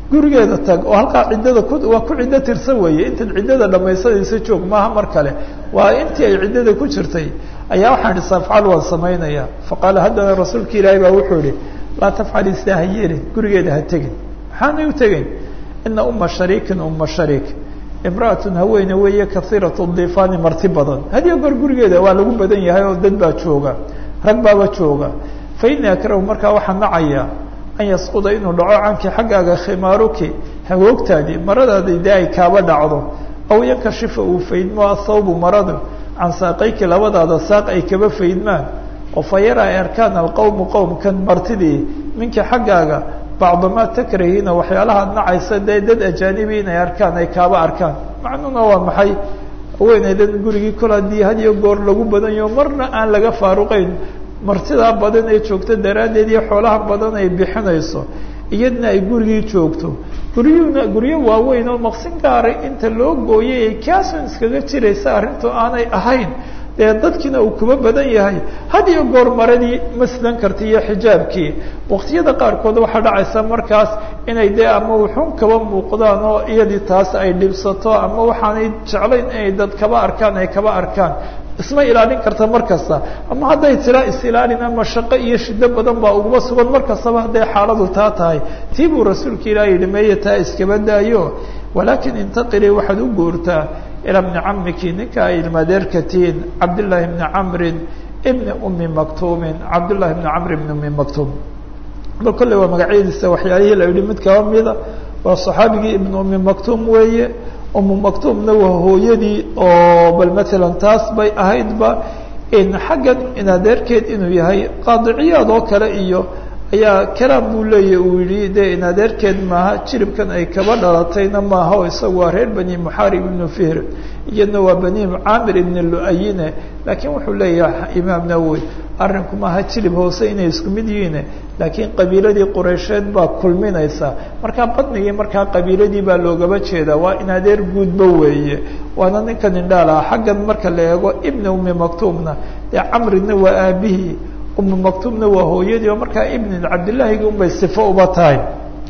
gurigeeda tag oo halkaa ciddada ku waa ku ciddo tirsan weeye intaad ciddada dhamaysanaysa joog maaha mar kale waa intii ay ciddada ku jirtay ayaa waxaan ihi safcal waan samaynaya faqaala haddana rasuulka ilaahay baa wuxuu ihi laa tafcali sidaa ha yeelin gurigeeda ha tegin maxaanay u tegeyn ina uma shariikin uma shariik imra'atun haweene weeye kaiiratu difaani marti badan hadiyo goor gurigeeda waa lagu badan yahay oo dad baa jooga rag baaba jooga fa ini akrahu markaa waxaa nacaya an yasquda inuu dhaco canki xaggaaga khimaaruki hagoogtaadii maradaadi dee ay kaaba dhacdo aw yankashifa uu faydmo athawbu maradu can saaqayki labadaada saaq ay kaba faydmaan oo fa yara ay arkaan alqowmu qowmkan martidii minki xaggaaga bacdamaa takrahiina waxyaalahaad nacaysa dee dad ajaanibi inay arkaan ay kaaba arkaan macnuhuna waa maxay haweeneydan gurigii kol haddii had iyo goor lagu badanyaho marna aan laga faaruqeyn martidaa badan ee joogto daraaddeed iyo xoolaha badan ay bixinayso iyadna ay gurigii joogto guryuhuna guryo waaweyn oo maqsin gaaray inta loo gooyay ay kaasun iskaga jiraysa arrintu aanay ahayn dee dadkiina uu kuba badan yahay had iyo goor maradii ma sidan karta iyo xijaabkii waqtiyada qaarkood waxaa dhacaysa markaas inay dee ama wuxuun kaba muuqdaan oo iyadii taas ay dhibsato ama waxaanay jeclayn inay dad kaba arkaan ay kaba arkaan isma ilaalin karta mar kasta ama hadday tiraa is-ilaalin ama shaqo iyo shido badan baa uguma sugan mar kastaba hadday xaaladu taa tahay tii buu rasuulka ilaah yihi meeye taa iskaba daayo walaakin intaqilii waxaad u guurtaa ilaa bni camiki ninka ay ilmadeerka tihiin cabdillaahi bni camrin ibni umi maktuumin cabdullahi bni camr ibni umi maktuum bal kolley waa magacyadiisa waxyaalihii la yihi mid kaba mida waa saxaabigii ibni umi maktuum weeye umu maktuumna waa hooyadii oo bal matalan taas bay ahaydba in xaggan in adeerkeed inuu yahay qaadiciyaad oo kale iyo ayaa kalaam buu leeyahy uu yihi dee in adeerkeed maaha jiribkan ay kaba dhalatayna maaha oo isagu waa reer bani muxaarib ibnu fihr iyadna waa bani caamir ibni lu-ayine laakiin wuxuu leeyahay imaam nawowi arrinku maaha jilib hoose inay isku mid yihiin laakiin qabiiladii qureysheed baa kulminaysa markaa badnigii markaa qabiiladii baa loogaba jeedaa waa in adeer guudba weeye waana ninkan indhaalaha xaggan marka la eego ibni umi maktuumna dee camrina waa aabihii umu maktuumna waa hooyadii oo markaa ibni cabdillahigi unbay sifo uba tahay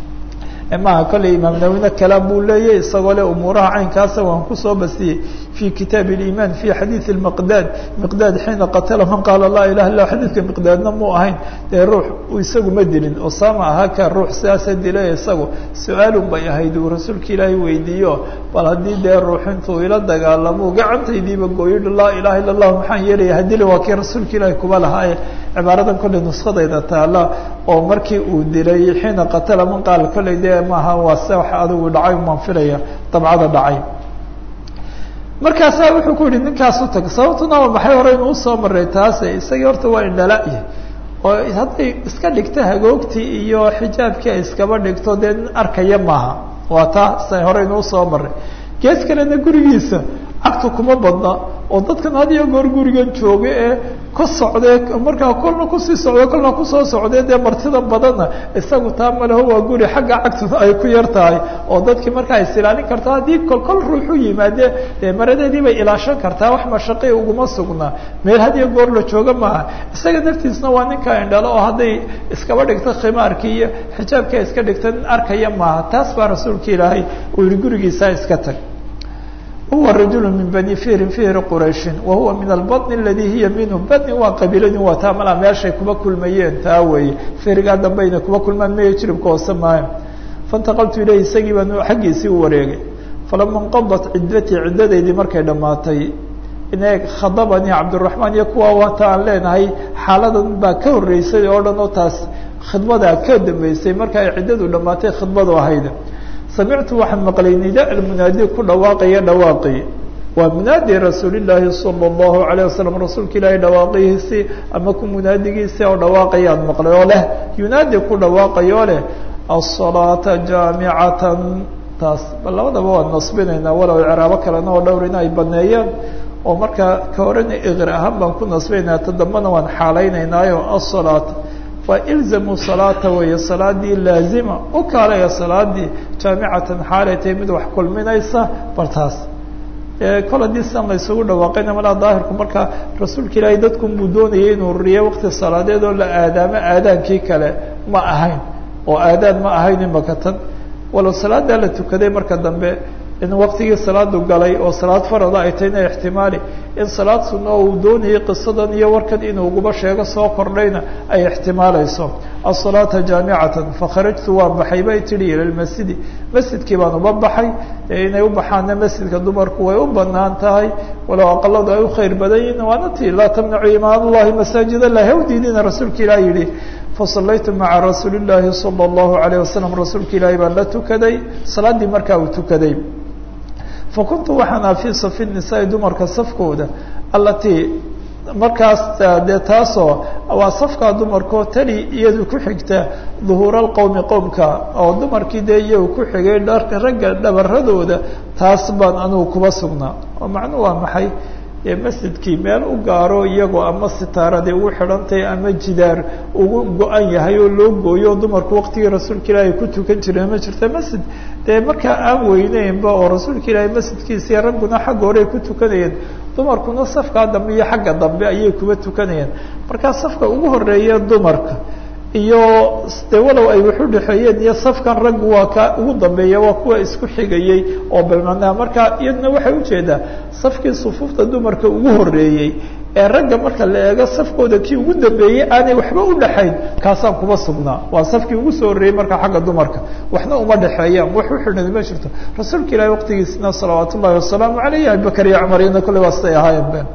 maaha kolley imaam nawine kalaam buu leeyahy isagoo le umuuraha caynkaasa waan kusoo basiyey fi kitaab اliman fi xadiiث miqdaad miqdaad xiina qatala man qaala laa ilaha illa xadiidka miqdaadna muu ahayn dee ruux isagu ma dilin osama ahaa ka ruux sidaasa dilay isagu su-aalun bay ahayd uu rasuulka ilaahay weydiiyo bal haddii dee ruux intuu ila dagaalamo gacantaydiiba gooyidhi laa ilaha illa اllah maxaan yeelaya hadili waa kii rasuulka ilaahay kuba lahaaye cibaaradan kolley nuskadayda taala oo markii uu dilay xiina qatala man qaala kolley dee maaha waa se wax adigu dhacay umaan filaya dabcada dhacay markaasaa wuxuu ku yihi ninkaas u tag sababtuna waa maxay hore inuu usoo maray taase isagii horta waa indhala-ya oo hadday iska dhigto hagoogtii iyo xijaabkii ay iskaba dhigto dee nin arkaya maaha waa taa sa hore inuu usoo maray gees kalena gurigiisa cagtu kuma badna oo dadkan had iyo goor gurigan jooga ee ka socdee markaa kolna kusii socde kolna kusoo socdee dee martida badanna isagu taa maleho waa guri xagga cagtu ay ku yar tahay oo dadkii markaa is ilaalin karta haddii kol kol ruuxu yimaadee dee maradeedii bay ilaashan kartaa wax mashaqi uguma sugnaa meel had iyo goor la jooga maaha isaga naftiisna waa ninka indhalo oo hadday iskaba dhigto khimaarkii iyo xijaabkia iska dhigta nin arkaya maaha taas baa rasuulka ilaahay uu yihi gurigiisaa iska tag huwa rajul min bani fihrin fihri qurayshin wa huwa min albaطn aladi hiya minhu badni waa qabiiladii waa taa malaa meeshay kuba kulmayeen taa weeye fihrigaa dambayna kuba kulmaan maya jiribka hoose maayo faاntaqaltu ilayhi isagii baan xaggiisii u wareegay falama inqadat ciddatii ciddadaydii markay dhammaatay ine khadabanii cabdiraxmaan iyo kuwa waata aan leenahay xaaladan baa ka horreysay oo dhan oo taas khidmadaa ka dambeysay marka ay ciddadu dhammaatay khidmadu ahayd samictu waxaan maqlay nida almunaadi ku dhawaaqaya dhawaaqi waa munaadi rasuulillaahi sala allahu alayh wasalam rasuulka ilaahay dhawaaqihiisii ama ku munaadigiisii oo dhawaaqayaad maqlay oo leh yunaadi ku dhawaaqayoo leh asalaata jaamicatan taas bal labadaba waan nasbinaynaa walow ciraabo kalena oo dhowr in ay baneeyeen oo markaa ka horena iqri ahaan baan ku nasbinaynaa ta dambana waan xaalaynaynaayo asalaata waa ilzamu salaata weeye salaadii laazima u kaalaya salaadii jaamicatan xaalay tahay mid wax kulminaysa bal taas kol haddii sidan la isugu dhawaaqayna malaa daahirku markaa rasuulka ilaahay dadkun buu doonayay inuu riyo waqti salaadeed oo la aadaamo aadaankii kale ma ahayn oo aadaan ma ahayn imaka tan walow salaadaa la tukaday marka dambe in waktigii salaadu galay oo salaad farada ay tahay ina ixtimaali in salaad sunno oo uu doonayay qisadan iyo warkan inuu uguba sheego soo kordhayna ay ixtimaalayso asalaata jaamicatan fakharajtu waan baxay bay tihi ila lmasjidi masjidkii baan uba baxay inay u baxaana masjidka dumarku way u banaan tahay walow aqaladu ay u khayr badan yihin waana tii laa tamnacu imaan llahi masaajid allah ha u diidina rasuulka ilah yihi fasalaytu maca rasuuli llaahi sala allahu alayh wasalam rasuulka ilaahi baan la tukaday salaaddii markaa uu tukaday fakuntu waxaan aha fii safi nisaai dumarka safkooda allatii markaas dee taasoo waa safkaa dumarkoo tali iyadu ku xigta duhuura alqowmi qowmka oo dumarkii dee iyagu ku xigay dharka ragga dhabaradooda taas baan anugu kuba sugnaa oo macnuhu waa maxay dee masjidkii meel u gaaro iyagoo ama sitaaradii ugu xidhantahay ama jidaar ugu go-an yahay oo loo gooyo dumarku waqtigii rasuulka ilaahi ku tukan jireen ma jirta masjid dee markaa aan weyneynba oo rasuulka ilaahi masjidkiisii ragguna xagga hore ay ku tukanayeen dumarkuna safkaa dambe iyo xagga dambe ayay kuba tukanayeen markaa safka ugu horeeya dumarka iyo de walow ay wax u dhexeeyeen iyo safkan raggu waa ka ugu dambeeya waa kuwa isku xigayey oo balmanaa marka iyaduna waxay ujeedaa safkii sufuufta dumarka ugu horeeyey ee ragga marka la eego safkooda kii ugu dambeeyey aanay waxba u dhexayn kaasaan kuba sugnaa waa safkii ugu soo horreeyey markaa xagga dumarka waxna uma dhexeeyaan wax u xidhan ma jirto rasuulka ilahi waqtigiisna salawaat ullahi wasalaamu aleyh abibakar iyo cumar iyana kolley waa siday ahaayeen be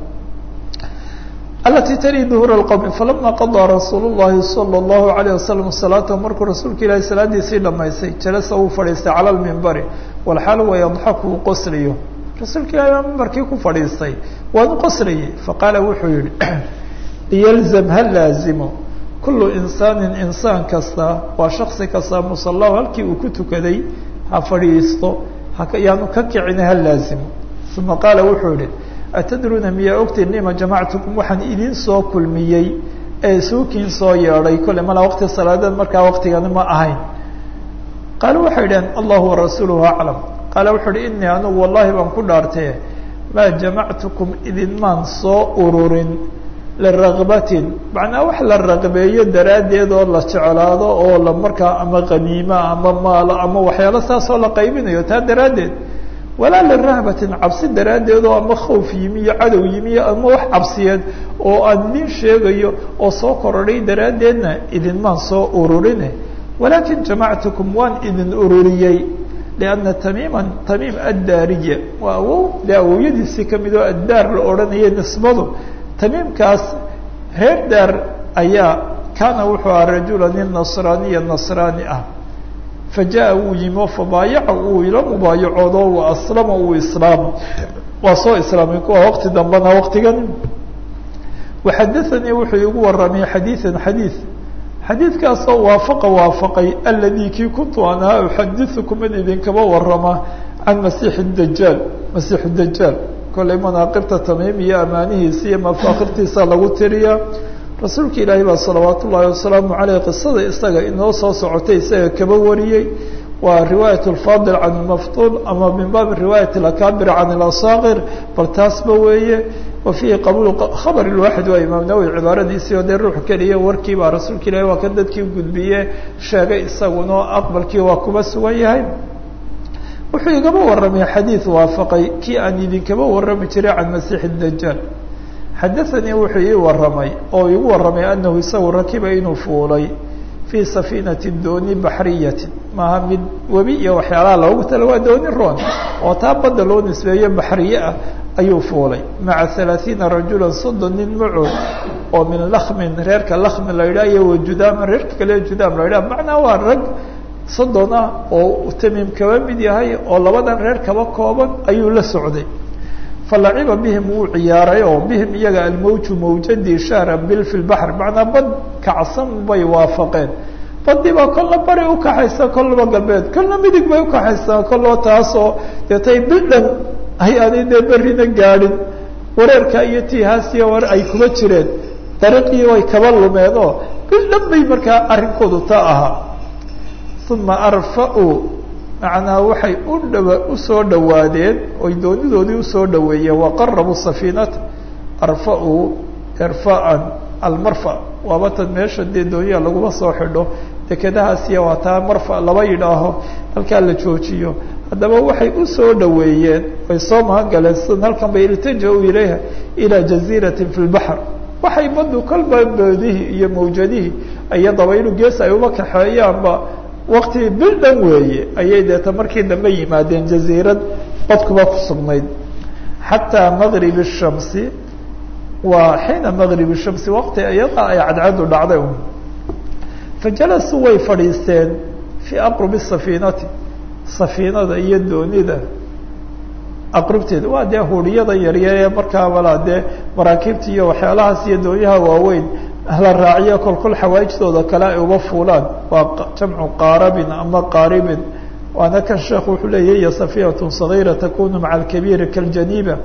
alati tali duhuur اqowmi falama qadaa rasuul الlahi salى الlahu عalيه wasalam salaatahu markuu rasuulka ilaahi salaadiisii dhamaystay jalasa uu fadhiistay cala lmimbari walxaal wa yadxaku uu qoslayo rasuulka ilahi baa mimbarkii ku fadhiistay waanu qoslayay faqaala wuxuu yihi liyalzam ha laazimo kulu insaanin insaan kasta waa shaksi kasta musalahu halkii uu ku tukaday ha fadhiisto yaanu ka kicina ha laazimo uma qaala wuxuu yihi atadruuna miyaa ogtiin lima jamactukum waxaan idin soo kulmiyey ee suukiin soo yeedhay kolle mala waqti salaadeed markaa waqtigani ma ahayn qaala waxay idhaheen allahu warasuuluhu aclam qaala wuxuu uhi inii anugu wallahi baan ku dhaartee maa jamactukum idinmaan soo ururin liragbatin macnaa wax la raqbeeyo daraaddeed oo la jeclaado oo la markaa ama qaniima ama maalo ama waxyaalo saasoo la qaybinayo taa daraaddeed walaa lirahbatin cabsi daraaddeed oo ama khawf yimi iyo cadow yimi ama wax cabsiyeed oo aan idin sheegayo oo soo korodhay daraaddeedna idinmaan soo ururine walaakin jamactukum waan idin ururiyey lianna tamiiman tamiim addaariya waa awow dee awowyadiisii kamid oo addaar la odhanayay nisbadu tamiimkaas reer daar ayaa kaana wuxuu aha rajula nin nasraaniya nasraani ah fajaءa wuu yimi o fabaayaca uu ila mubaayacoodo wa aslama uu islaamo waa soo islaamay kuwa waqti dambena waqtigan waxadaanii wuxuu igu waramay xadiiثan xadiiث xadiidkaasoo waafaqa waafaqay aladii kii kuntu an ahaa uxadiثukum in idinkaba warama can masiix dajaal masiix dajaal kollay manaaqibta tamiim iyo amaanihiisa iyo mafaakirtiisa lagu tiriya rasuulka ilaahi baa salawaat ullaahi wasalaamu aleyh qisada isaga inoo soo socotay isaga kaba wariyey waa riwaayat lfaadil can lmaftuul ama min baabi riwaayat alakaabir can ilasaakir bal taasba weeye wa fiihi qabuul khabar lwaaxid waa imaam nawowi cibaaradiisii oo dee ruux keliya warkii baa rasuulka ilahi waa kan dadkii gudbiye sheegay isaguna aqbalkii waa kuba sugan yahay wuxuu igaba waramay xadiid waafaqay kii aan idinkaba warami jiray can masiixi dajaal xadaanii wuxuu ii waramay oo igu waramay anahu isagu rakiba inuu fuulay fii safiinati dooni baxriyati maaha mid webi iyo waxyaalaha loogu tala waa dooni roon oo taa badda loo nisbeeyo baxriye ah ayuu fuulay maca halaaثiina rajula soddon nin macood oo min lakmin reerka lakmin la yidhah iyo wajudaaman reerka kale judaam la yidhah macnaa waa rag soddon ah oo tamiim kaba mid yahay oo labadan reer kaba kooban ayuu la socday falaciba bihim wuu ciyaaray oo bihim iyaga almawju mawjadii shahra bil fi lbaxr macnaa bad kacsan bay waafaqeen badii baa kolla bari ukaxaysa kollaba galbeed kolla midig bay ukaxaysaa kollaba taasoo deetay bildhan ay aanay dee berrina gaadhin wareerka iyo tiihaasiya war ay kuma jireen dariiqii way kaba lumeen oo bildhan bay markaa arrinkoodu taa ahaa uma arfa-uu macnaa waxay u dhawa usoo dhawaadeen oy doonidoodii usoo dhaweeyeen waqarabuu safiinata arfa-uu irfaan almarfa waaba tan meesha dee dooniya laguma soo xidho dekedahaasiya waa taa marfa laba yidhaaho halkaa la joojiyo haddaba waxay usoo dhaweeyeen ay soo mahangaleen sida halkan bay iltaja-u ilayha ilaa jaziiratin fi lbaxr waxay baddu kolba boodihii iyo mawjadihii iyo dabaylu gees ay uba kaxeeyaanba wakti bil dhan weeye ayay deeta markii dambe yimaadeen jaziirad badkuba ku sugnayd xataa maqrib الshamsi waa xiina maqrib الshamsi waqti iyada ay cadcadu dhacday un fajalasuu way fadhiisteen fii aqrubi safiinati safiinada iyo doonida aqrubteeda waa dee huriyada yaryar ee markaa walaa dee maraakiibta iyo waxyaalahaas iyo doonyaha waaweyn la raaciyo kolkol xawaaijtooda kale ay uba fuulaan waa jamcu qaarabin ama qaaribin waana kan sheekhu wuxuu leeya hiya safiinatu صagiira takunu maca alkabiiri kaljaniiba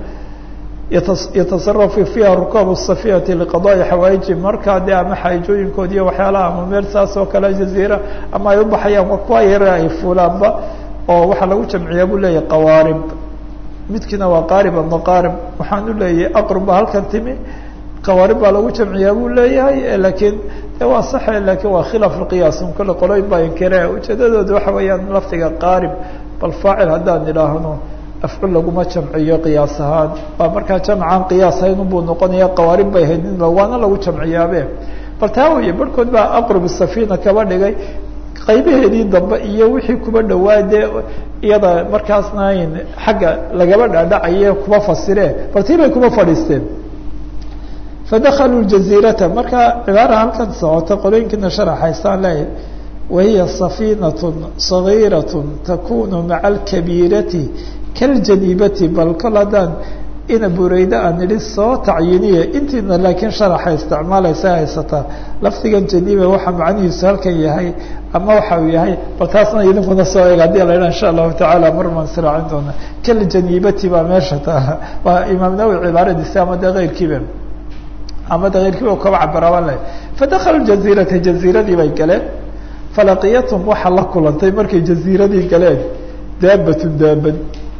yatasarafu fiiha rukaabu safiinati liqadaai xawaaiji markaa dee ama xaajooyinkood iyo waxyaalaha ama meel saas oo kale jaziira ama ay ubaxayaan waa kuwa yare ay fuulaanba oo waxaa lagu jamciyaa buu leeyahy qawaarib midkiina waa qaarib ama qaarib waxaan u leeyahay aqrub baa halkan timi qawaarib baa lagu jamciyaa buu leeyahay lakiin de waa saxe lakin waa khilaaf lqiyaas un kale qoloyn baa inkire ujeedadooda waxa weeyaan lafdiga qaarib bal faacil haddaan idhaahno afcul laguma jamciyo qiyaas ahaan waa markaa jamcan qiyaas hayn unbuu noqonaya qawaarib bay hayd waana lagu jamciyaabe bal taa weeye barhkood baa aqrub safiina kaba dhigay qaybaheedii dambe iyo wixii kuba dhawaa dee iyada markaasna xagga lagaba dhaadhacaye kuba fasire bal tii bay kuba fadhiisteen fadakaluu jaziirata marka cibaara halkan socota qolooyinkiina sharaxaysaan leeyahy wahiya safiinat صagiiraة takunu maca alkabiirati kaljaniibati bal kol haddaan ina bureyda aan idhi soo tacyiniya intiina laakiin sharaxa isticmaalaysa haysataa lafdigan janiiba waxa macnihiisu halkan yahay ama waxa uu yahay bal taasna idinkuna soo eeg hadii la idhaha insha allahu tacaala marmaan siraacin doona kaljaniibati baa meesha taa waa imaam nawowi cibaaradiisa ama de keyrkiiba ama de keyrkiiba kaba cabiraba leh fadakalu jaziirata jaziiradii bay galeen falaqiyatum waxaa la kulantay markay jaziiradii galeen daabatun daabad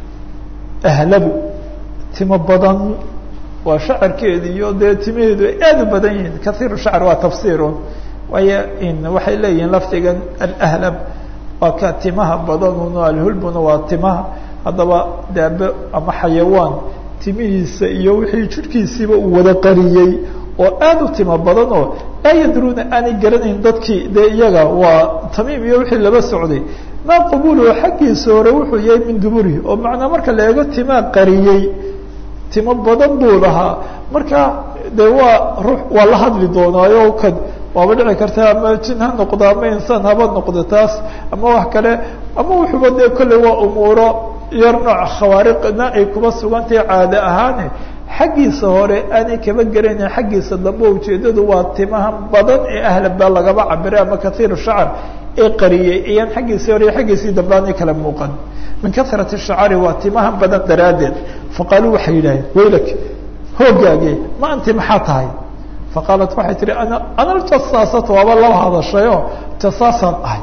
ahlabu timo badan waa shacarkeedi iyo dee timaheedu ay aad u badan yihiin kaiiru shacr waa tafsiirun waayo waxay leeyihiin lafdigan alahlab waa ka timaha badanun alhulbuna waa timaha haddaba daabe ama xayawaan timihiisa iyo wixii jirhkiisiiba uu wada qariyey oo aad u timo badan oo laa yadruuna aanay garanayn dadkii dee iyaga waa tamiim iyo wixii laba socday maa qubuluhu xaggiisa hore wuxuu yahay min duburihi oo macnaa marka la eego timaa qariyey timo badan buu lahaa marka de waa ruux waa la hadli doonaayo kan waaba dhici karta ama jin ha noqdo ama insaan haba noqdo taas ama wax kale ama wuxuuba dee kolley waa umuuro yar nooc khawaariqna ay kuba sugantahay caado ahaane xaggiisa hore aanay kaba garanayn xaggiisa dambe ujeedadu waa timaha badan ee ahlabaa lagaba cabiray ama kaiir shacar ee qariyey iyaan xaggiisii hore iyo xaggiisii dambe aanay kala muuqan min kahrati shacari waa timaha badan daraaddeed faqaaluu waxay yidhaaheen waylak hoogaage ma anti maxaa tahay faqaalat waxay tihi ana ana aljasaasatu waaba laba hadashayoo jasaasaan ahay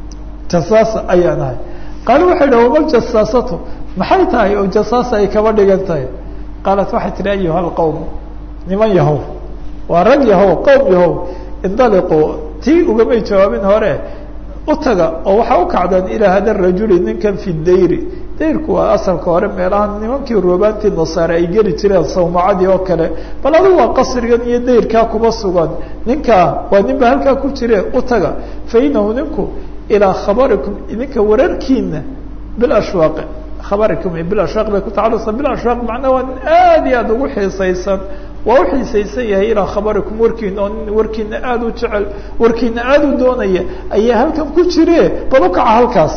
jasaasa ayaan ahay qaalu waxay yidhaha wama ljasaasatu maxay tahay oo jasaasa ay kaba dhigan tahay qaalat waxay tihi ayuha alqowm niman yahow waa rag yahow qowm yahow indaliquu tii ugamay jawaabin hore u taga oo waxaa u kacdaan ilaa hada rajuli ninkan fi dayri dayrku waa asalka hore meelaha nimankii roobaantii nasaare ay geli jireen sawmacadii oo kale bal adigu waa qasrigan iyo dayrkaa kuba sugan ninkaa waa nin ba halkaa ku jire u taga fa inahu ninku ilaa khabarikum idinka wararkiina bilashwaaq khabarikum bilashwaaq bay ku tacalusa bilashwaaq macnaa waa nin aad iyo aada ugu xiisaysan waa u xiisaysan yahay ilaa khabarikum warkiina oo nin warkiina aada u jecel warkiina aada u doonaya ayaa halkan ku jire bal u kaca halkaas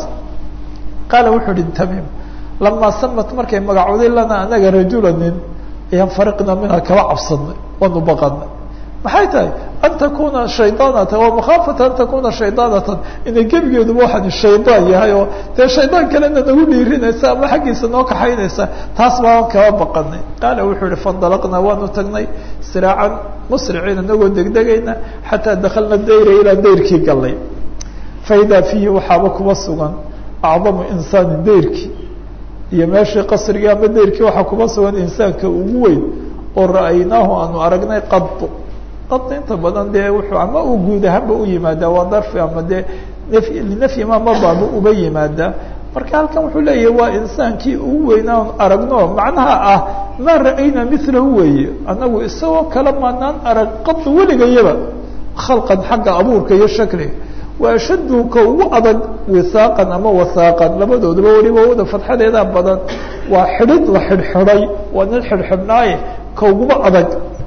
qaala wuxuu ihi tamiim lamaa samat markay magacooday lana anaga rajula nin ayaan fariqna minha kaba cabsanay waanu baqanay maxay tahay an takuna shaydaanatan waa makhaafata an takuna shaydaanatan inay gebigeeduba waxaan shaydaan yahay oo dee shaydaan kalena nagu dhiirinaysa ama xaggiisa noo kaxaynaysa taas baan kaba baqanay qaala wuxuu ihi fandalaqnaa waanu tagnay siraacan musriciin inagoo degdegayna xataa dakalna dayra ilaa dayrkii galnay faidaa fiihi waxaaba kuba sugan acdamu insaani dayrkii iyo meeshii qasrigii ama dayrkii waxaa kuba sugan insaanka ugu weyn oo ra'aynaahu aanu aragnay qad qad inta badan dee wuxuu ama uu guud ahaanba u yimaadaa waa darfi ama dee linafyi ma mabaaba uba yimaadaa marka halkan wuxuu leeyahay waa insaankii ugu weynaa on aragno macnaha ah maa ra'ayna milahu weeye annagu isagoo kale maanaan arag qad weligayaba khalqan xagga abuurka iyo shakliga wa ashaddu ka ugu adag wisaaqan ama wasaaqan labadooduba weliba wada fadxadeeda badan waa xidhid la xidhxidhay waa nin xidhxidhnaaye ka uguba adag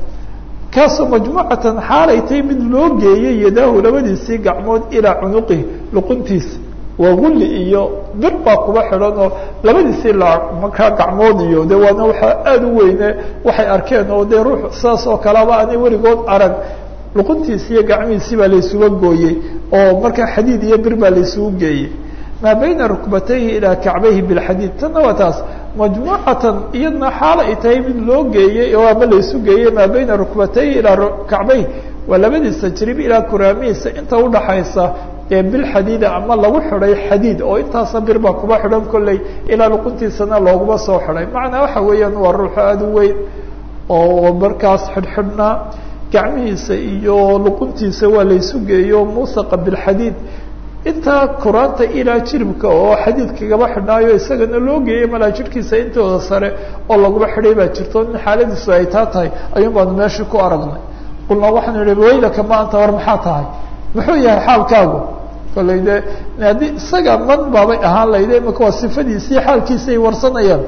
kaasoo majmuucatan xaalay tahay mid loo geeyey yadaahu labadiisii gacmood ilaa cunuqihi luquntiisa waa gulli iyo bir baa kuba xidhan oo labadiisii la markaa gacmood iyo de waana waxaa aada u weyne waxay arkeen oo dee ruux saas oo kaleba aanay weligood arag luquntiisi iyo gacmihiisii baa laysuga gooyey oo markaa xadiid iyo bir baa laysugu geeyey maa bayna rukbatayhi ilaa kacbayhi bilxadiid tanna waa taas majmuucatan iyadna xaal ay tahay mid loo geeyey oo ama laysu geeyey maa bayna rukbatayhi ilaa kacbayhi waa labadiisa jirib ilaa kuraamihiisa inta udhaxaysa ee bilxadiida ama lagu xidhay xadiid oo intaasa bir baa kuba xidhan kolley ilaa luquntiisana looguma soo xidhay macnaa waxa weeyaan waa ruuxo aada u weyn oo markaas xidhxidhnaa gacmihiisa iyo luquntiisa waa laysu geeyo muusaqa bilxadiid intaa kuraanta ilaa jiribka oo xadiid kagaba xidhnaayo isagana loo geeyey malaa jirhkiisa intooda sare oo laguma xidhay baa jirto in xaaladiisu ay taa tahay ayuun baanu meesha ku aragnay qulnaa waxaanu idhi waylaka ma anta war maxaa tahay muxuu yahay xaalkaagu kollay de haddii isaga man baabay ahaan layde imaka waa sifadiisii xaalkiisay warsanayaan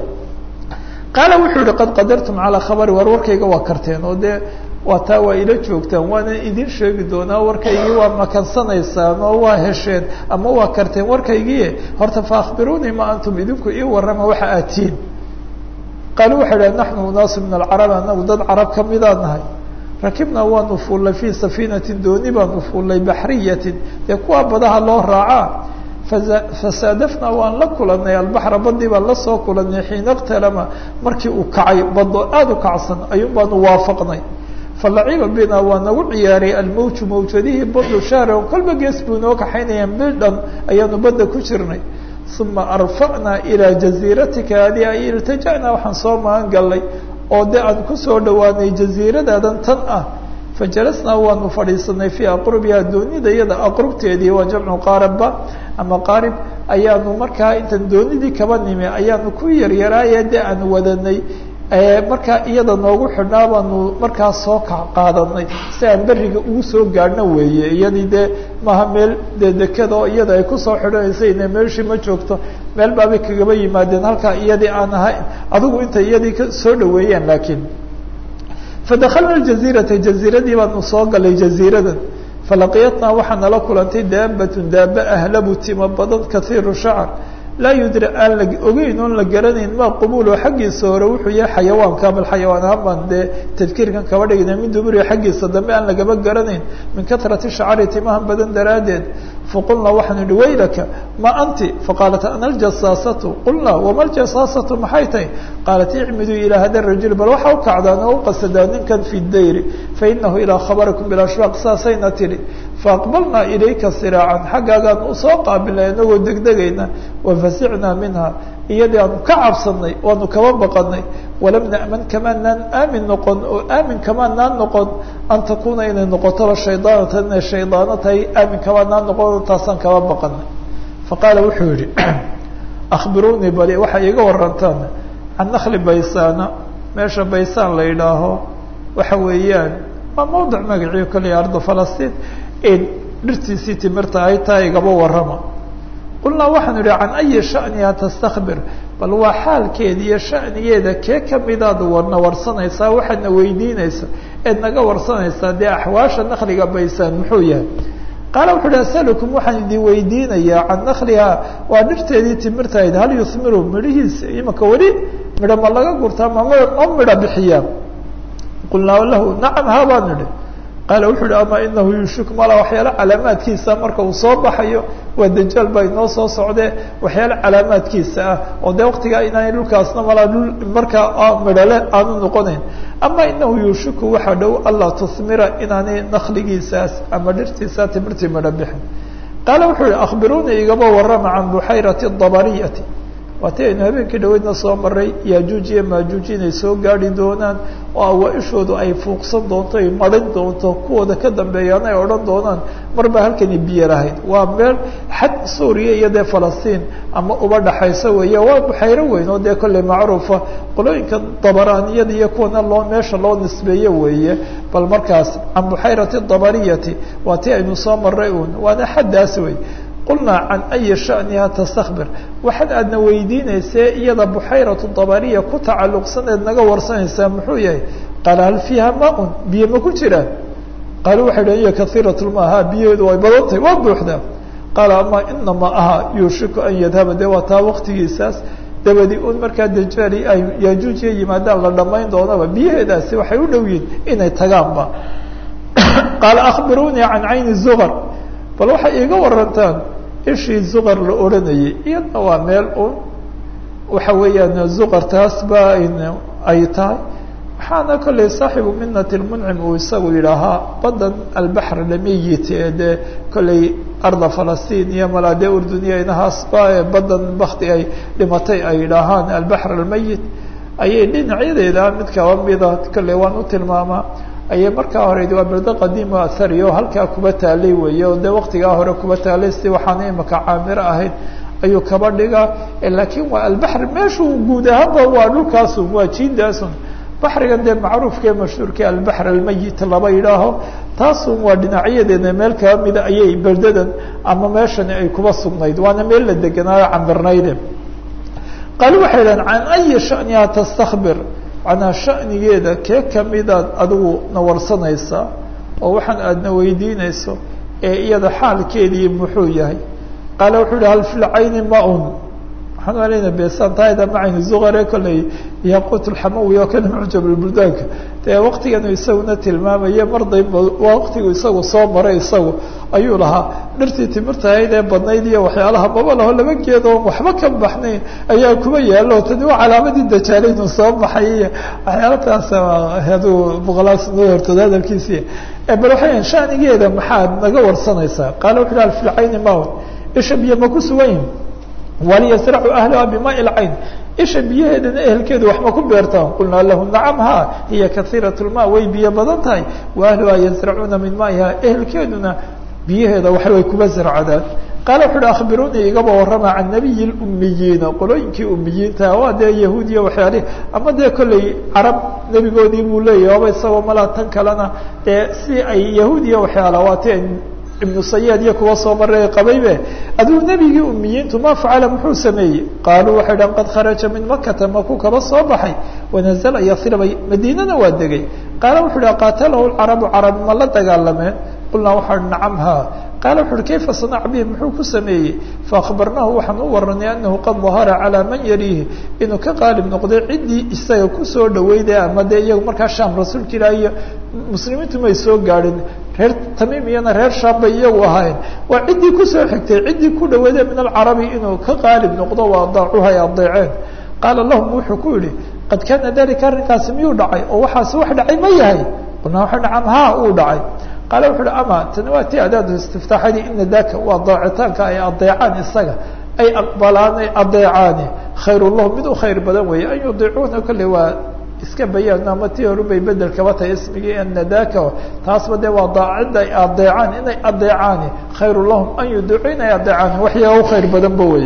qaala wuxuu yihi qad qadartum calaa khabari war warkayga waa karteen oo dee waa taa waa ila joogtaan waana idin sheegi doonaa warkaygii waa makansanaysaan oo waa hesheen ama waa karteen warkaygii horta fa akhbiruunii ma antum idinku ii warrama waxa aad tihiin qaalu waxay dhahen naxnu unaasu min alcarab anagu dad carab kamidaan nahay rakibnaa waanu fuullay fii safiinatin dooni baanu fuullay baxriyatin dee kuwaa badaha loo raacaa fasaadafnaa waan la kulanay albaxra badii baan lasoo kulanay xiina اktalama markii uu kacay bado aada u kacsan ayuun baanu waafaqnay falaciba bina waa nagu ciyaaray almawju mawjadihii badu shahran kolba gees buu inoo kaxaynayaan bil dhan ayaanu badda ku jirnay uma arfacnaa ilaa jaziiratika adi ay iltaja'naa waxaan soo magan gallay oo de aan kusoo dhawaanay jaziiradaadan tan ah fajalasnaa waanu fadhiisanay fii aqrubiha doonida iyada aqrubteedii waa jamcu qaaribba ama qaarib ayaanu markaa intaan doonidii kaba nimi ayaanu ku yaryaraaye de aan wadanay markaa iyada noogu xidhnaa baanu markaa soo ka qaadanay si aan beriga ugu soo gaadhno weeye iyadii dee maaha meel dee dekada oo iyada ay kusoo xidhanaysa ina meeshii ma joogto meel baabay kagaba yimaadeen halkaa iyadii aan ahayn adigu intay iyadii ka soo dhaweeyeen laakiin fadakalna jaziirata jaziiradii baanu soo galay jaziiradan falaqiyatnaa waxaa nala kulantay daabatun daaba ahlabu tima badan kaiiru shacr laa yudri aan la ogeyn oon la garanayn ma qubulu xaggiisa hore wuxuu yahay xayawaanka bal xayawaan ahaan baan dee tadkiirkan kaba dhigna min duburiga xaggiisa dambe aan lagaba garanayn min katrati shacri timahan badan daraaddeed faqulnaa waxaan idhi waylaka ma anti faqaalat ana aljasaasatu qulnaa wama aljasaasatu maxay tahay qaalat icmiduu ilaa hada rajul bal waxa u kacdaan oo u qasadaa ninkan fi dayri fainahu ilaa khabarikum bilashwaaq saasayna tidhi faaqbalnaa ilayka siraacan xaggaagaan usoo qaabilnay inagoo degdegayna wafasicnaa minha iyadii aanu ka cabsanay waanu kaba baqanay walam na'man kamaanaan aamin noqon oo aamin kamaanaan noqon an takuuna inay noqotoba shaydaanatan inay shaydaano tahay aamin kamaanaan noqon taasaan kaba baqanay faqaala wuxuu yihi akhbiruunii bali waxay iga warantaan can nakli baysaana meesha baysaan la yidhaaho waxa weeyaan waa mawdic magaciyo kaliya arda falastiin dhirtiisii timirta ay tahay igaba warrama qulnaa waxaanu idhi can ayi shaniha tastakbir bal waa xaalkeeda iyo shanigeeda kee kamidaad warna warsanaysaa waxaadna weydiinaysa eed naga warsanaysaa dee axwaasha nakliga baysaan muxuu yahay qaala wuxu uhi asalukum waxaan idin weydiinayaa can nakliha waa dhirteedii timirtahayd hal yuhmiru midhihiisa imaka weli midho ma laga gurtaa ma ma midho bixiyaa qulnaa lahu nacam ha baan idhi qaala wuxuu uhi ama inahu yushik mala waxyaalo calaamaadkiisa marka uu soo baxayo waa dajaal baa inoo soo socdee waxyaalo calaamaadkiisa ah oo dee waktigaa inaanay dhulkaasna malaa dhul markaa midhole aanu noqonayn ama inahu yushiku waxaa dhow allaa tuhmira inaanay nakligiisaas ama dhirtiisa timirtii midho bixin qaala wuxuu yihi akhbiruunii igaba warrama can buxayrati dabariyati waati aynu habeenkii dhaweydna soo maray yaajuuj iyo maajuuj inay soo gaadhi doonaan oo awaa-ishoodu ay fuuqsan doonto ay marin doonto kuwooda ka dambeeyaan ay odhan doonaan marba halkani biyo lahayd waa meel xad suuriya iyo dee falastiin ama uba dhaxaysa weeye waa buxayro weyn oo dee kolley macruufa qolooyinka dabaraaniyada iyo kuwana loo meesha loo nisbeeye weeye bal markaas can buxayrati dabariyati waa ti aynu soo maray uun waana xaddaas wey qulnaa can ayi shaniha tastakbir waxaad aadna weydiinaysee iyada buxayratu dabariya ku tacalluqsaneed naga warsanaysaa muxuu yahay qaala hal fiiha maa-un biyo ma ku jiraan qaalu waxay dhahen iyo kaiirat lma ha biyaheedu way badan tahay waa buuxdaa qaala ama inamaa aha yuushiku an yadhaba dee waa taa waqtigiisaas dabadi un markaa dajaali ay yaajuujiya yimaadaan la dhammayn doonaba biyaheedaasi waxay u dhow yihin inay tagaanba qaala akhbiruunii can cayni zuqar bal waxay iiga warantaan ishii zuqar la odhanayay iyadna waa meel un waxa weeyaan zuqar taas ba ay tahay waxaana kolley saaxibu minat lmuncim uu isagu yidhaahaa badan albaxr lameyit ee dee kolley arda falastiin iyo malaade urduniya inahaasba ee badan bakti ay dhimatay ay yidhaahaan albaxr almeyit ayay dhinacyadeeda mid kaba mida kolley waan u tilmaamaa ayay markaa horeyd waa berdo qadiimo athari oo halkaa kuba taalay weeye oo dee waktigaa hore kuba taalay si waxaana imaka caamiro ahayd ayuu kaba dhigaa laakiin waa albaxr meeshuu guud ahaanba waa dhulkaasun waa jiindaasun baxrigan dee macruufkae mashhuurka albaxr almeyit laba yidhaaho taasun waa dhinacyadeeda meel kaba mida ayay berdadan ama meeshani ay kuba sugnayd waana meel la deganaayo cambirnayde qaali waxay dhahen can ayi shaniha tastakbir macnaa shanigeeda kee kamidaad adigu na warsanaysaa oo waxaan aadna weydiinayso ee iyada xaalkeedii muxuu yahay qaala wuxuu yihi hal fi lcayni ma-un waxaan aleyna besantaayda macayni zuqare kolley yaqut lxamawi oo kana mucjab buldaanka dee waktiganu isaguna tilmaamaya mar dayba waktigu isagu soo maray isagu ayuu lahaa dhirtii timirtahayd ee badnayd iyo waxyaalaha maba laho laba geedoo waxba ka baxnayn ayaa kuba yaalo tani waa calaamadii dajaalaynu soo baxay iyo waxyaala taas aduu boqolaal sanoo hortooda hadalkiisi bal waxay shanigeeda maxaad naga warsanaysaa qaala wuxu hi alfilcayni mawn isha biyo ma ku sugan yihin waliyasracu ahlaha bimaai lcayn isha biyaheedana ehelkeedu wax ma ku beertaan qulnaa lahu nacam ha hiya kaiirat lma way biyo badan tahay wa ahluha yazracuuna min maiha ehelkeeduna biyaheeda wax way kuba zarcadaan qaala wuxu uhi akhbiruunii igaba warrama can nabiyi lumiyiina qolooyinkii umiyiinta waa dee yahuudiya waxyaalihi ama dee kolley carab nebigoodii buu leeyahy oba isagoo malaa tan kalena dee si ay yahuudiya waxyaala waati ibnu sayaad iyo kuwa soo maray qabaybe aduu nebigii umiyiintu ma facala muxuu sameeyey qaaluu waxay dhahan qad kharaja min makata makuu kaba soo baxay wanazala yasriba madiinana waa degay qaala wuxu uhi qaatalahu lcarabu carab ma la dagaalameen qulnaa waxaa nacam ha qaala wuxu uhi kayfa sanac bihi muxuu ku sameeyey faakbarnaahu waxaan u waranay anahu qad dahara calaa man yariihi inuu ka qaalib noqday ciddii isaga kusoo dhaweyday ama dee iyagu markaa shaam rasuulka ilaah iyo muslimiintu may soo gaadhin reer tamiim iyana reer shaam bay iyagu ahaayeen waa ciddii kusoo xigtay ciddii ku dhaweyday min alcarabi inuu ka qaalib noqdo waa adaacuha ay adeeceen qaala lahum wuxuu ku yihi qad kaana dalika arrinkaasi miyuu dhacay oo waxaasi wax dhacay ma yahay qulnaa waxa nacam ha uu dhacay qaala wuxu uhi ama tani waa ti adaadu istiftaaxadii ina daka waa daacitaanka ay adeecaan isaga ay aqbalaan ay adeecaani khayr lahum mid u khayr badan weeye an yudiicuuna kolley waa iska bayaan ama tii horubay bedel kaba tahay ismigii anadaka taasba dee waa daacida ay adeecaan inay adeecaani khayru lahum an yudiicu inay adeecaani waxyaa u khayr badanba wey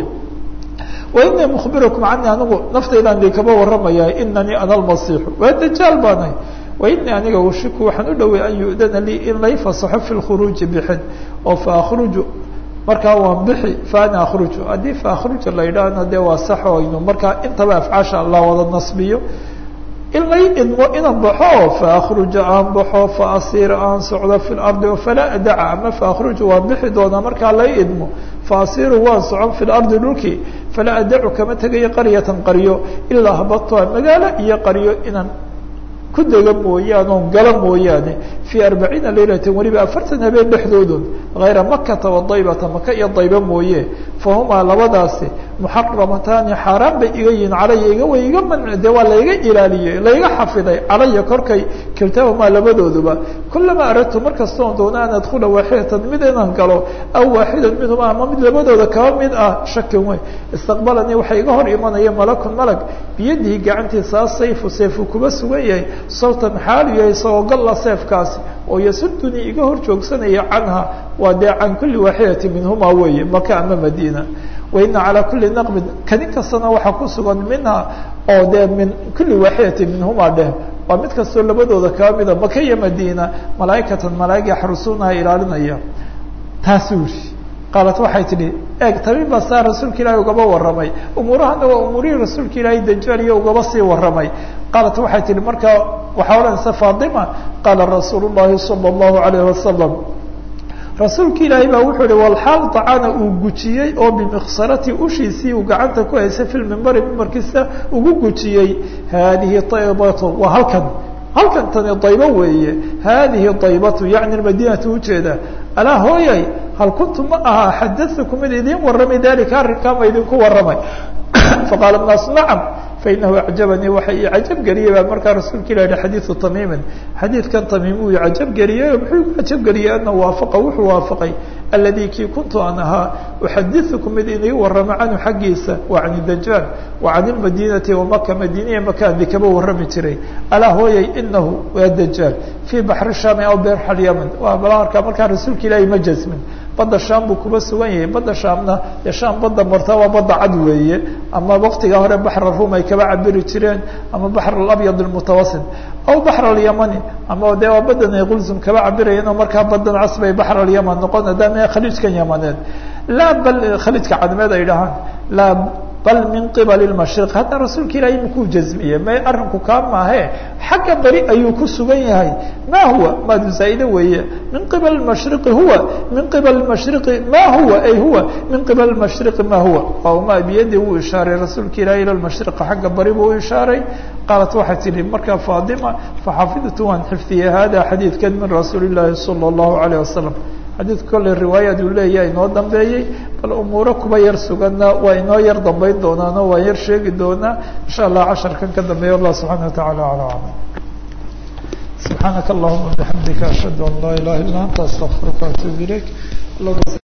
wainii mukhbirukum cani anigu naftaydaan di kaba warramaya inanii ana almasiixu waa dajaal baanay wainii aniga ushiku waxaan u dhowey an yu'dana lii in lay fasaxo fi lkhuruuji bixin oo faakruju markaa waan bixi faana akhruju haddii faakruja la yidhaahna dee waa sax o aynu markaa intaba afcaasha la wada nasbiyo in lay idmo inaan baxo faakruja aan baxo faasiira aan socdo fi lardi falaa adaca ama faakruju waan bixi doonaa markaa lay idmo faasiru waan socon fi lardi dhulkii falaa adacu kama tegayo qaryatan qaryo ilaa habatoa magaalo iyo qaryo inaan ku dega mooyaane oon gala mooyaane fii arbaciina laylata weliba afartan habeen dhexdoodun hayra makata wa daybata maka iyo dayba mooye fahumaa labadaasi muxaramataani xaaraan bay iga yihiin calaya iga way iga man de waa layga ilaaliyey layga xafiday calaya korkay kiltaahumaa labadooduba kulamaa aradtu markastoon doona an adkula waaxidatan mid inaan galo aw waaxidan minhuma ama mid labadooda kaba mid ah shakin wey istaqbalanii waxaa iga hor imanaya malakun malag biyadihi gacantiisa asayfu sayfu kuba sugan yahay sawtan xaalu yahay isagoo galla seefkaasi oo yasudunii iga hor joogsanaya canha waa dee can kuli waaxidati minhuma weeye maka ama madiina waina calaa kuli naqbin kadin kastana waxaa ku sugan minha oo dee min kuli waaxidati minhuma dheh waa mid kastoo labadooda kaba mida maka iyo madiina malaaikatan malaaig yaxrusuunaha ilaalinaya taasuu yiri qaalat waxay tidhi eeg tabiib baa saa rasuulka ilaahi ugaba warramay umuurahana waa umuurihii rasuulka ilaahi dajaal iyo ugaba sii warramay qaalat waxay tihi markaa waxaa odhanaysa faatima qaala rasuulu llahi sala allahu alayhi wasalam rasuulka ilaahi baa wuxuu ihi walxaal dacana uu gujiyey oo bimiksarati ushiisii uu gacanta ku haysay fi lmimbari mimbarkiisa ugu gujiyey haadihi daybatu waa halkan halkan tani daybo weeye haadihi daybatu yacni madinatu ujeeda alaa hooyay hal kuntu ma aha xadatuku mid idiin warramay dalika arrinkaa ma idinku warramay faqaala naasu nacam fainahu acjabanii waxa ii cajab geliyey baa markaa rasuulka ilah yihi xadiidu tamiimin xadiidkan tamiim uu cajab geliyey muxuu igu cajab geliyey anahu waafaqa wuxuu waafaqay aladi kii kuntu an ahaa uxadiثukum mid inii warramo canhu xaggiisa wa can dajaal wa can اmadinati wamaka madiniya makaandi kaba warrami jiray alaa hooyay inahu waa dajaal fii baxri shami aw berxa lyaman waa balmarkaa markaa rasuulka ilaahi ma jasmin badda shaam buu kuba sugan yahay badda shaamna dee shaam badda marta waa badda cad weeye ama waktiga hore baxra rum ay kaba cabiri jireen ama baxr alabyad almutawasit aw baxr alyamani ama dee waa badan ay qulsum kaba cabirayeen oo markaa badan cas bay baxr alyaman noqon maadaama khaliijkan yamaneed laa bal khaliijka cadmeed ay dhahaan laa bal min qibali lmashriq hadda rasuulka ilaahay makuu jazmiyey may arrinku kaa maahe xagga beri ayuu ku sugan yahay ma huwa maadu zaa'ide weeye min qibali mashriqi huwa min qibali mashriqi ma huwa ay huwa min qibali mashriqi ma huwa waa ma biyadii wuu ishaaray rasuulka ilahi ila mashriqa xagga bari buu u ishaaray qaalat waxay tihi markaa faadima faxafidtu waan xifdiyey hada xadiidkan min rasuuli llaahi sala allahu alayh wasalam xadiidka kolley riwaayad uu leeyahay inoo dambeeyey bal umuuro kuba yar suganna waa inoo yar dambeyn doonaano waa yar sheegi doonaa insha allah casharkan ka dambeeya allah subxana watacaala ala aclam subxaanaka allahuma bixamdika ashhadu an laa ilaha illa anta astaqfiruka atuub ilayk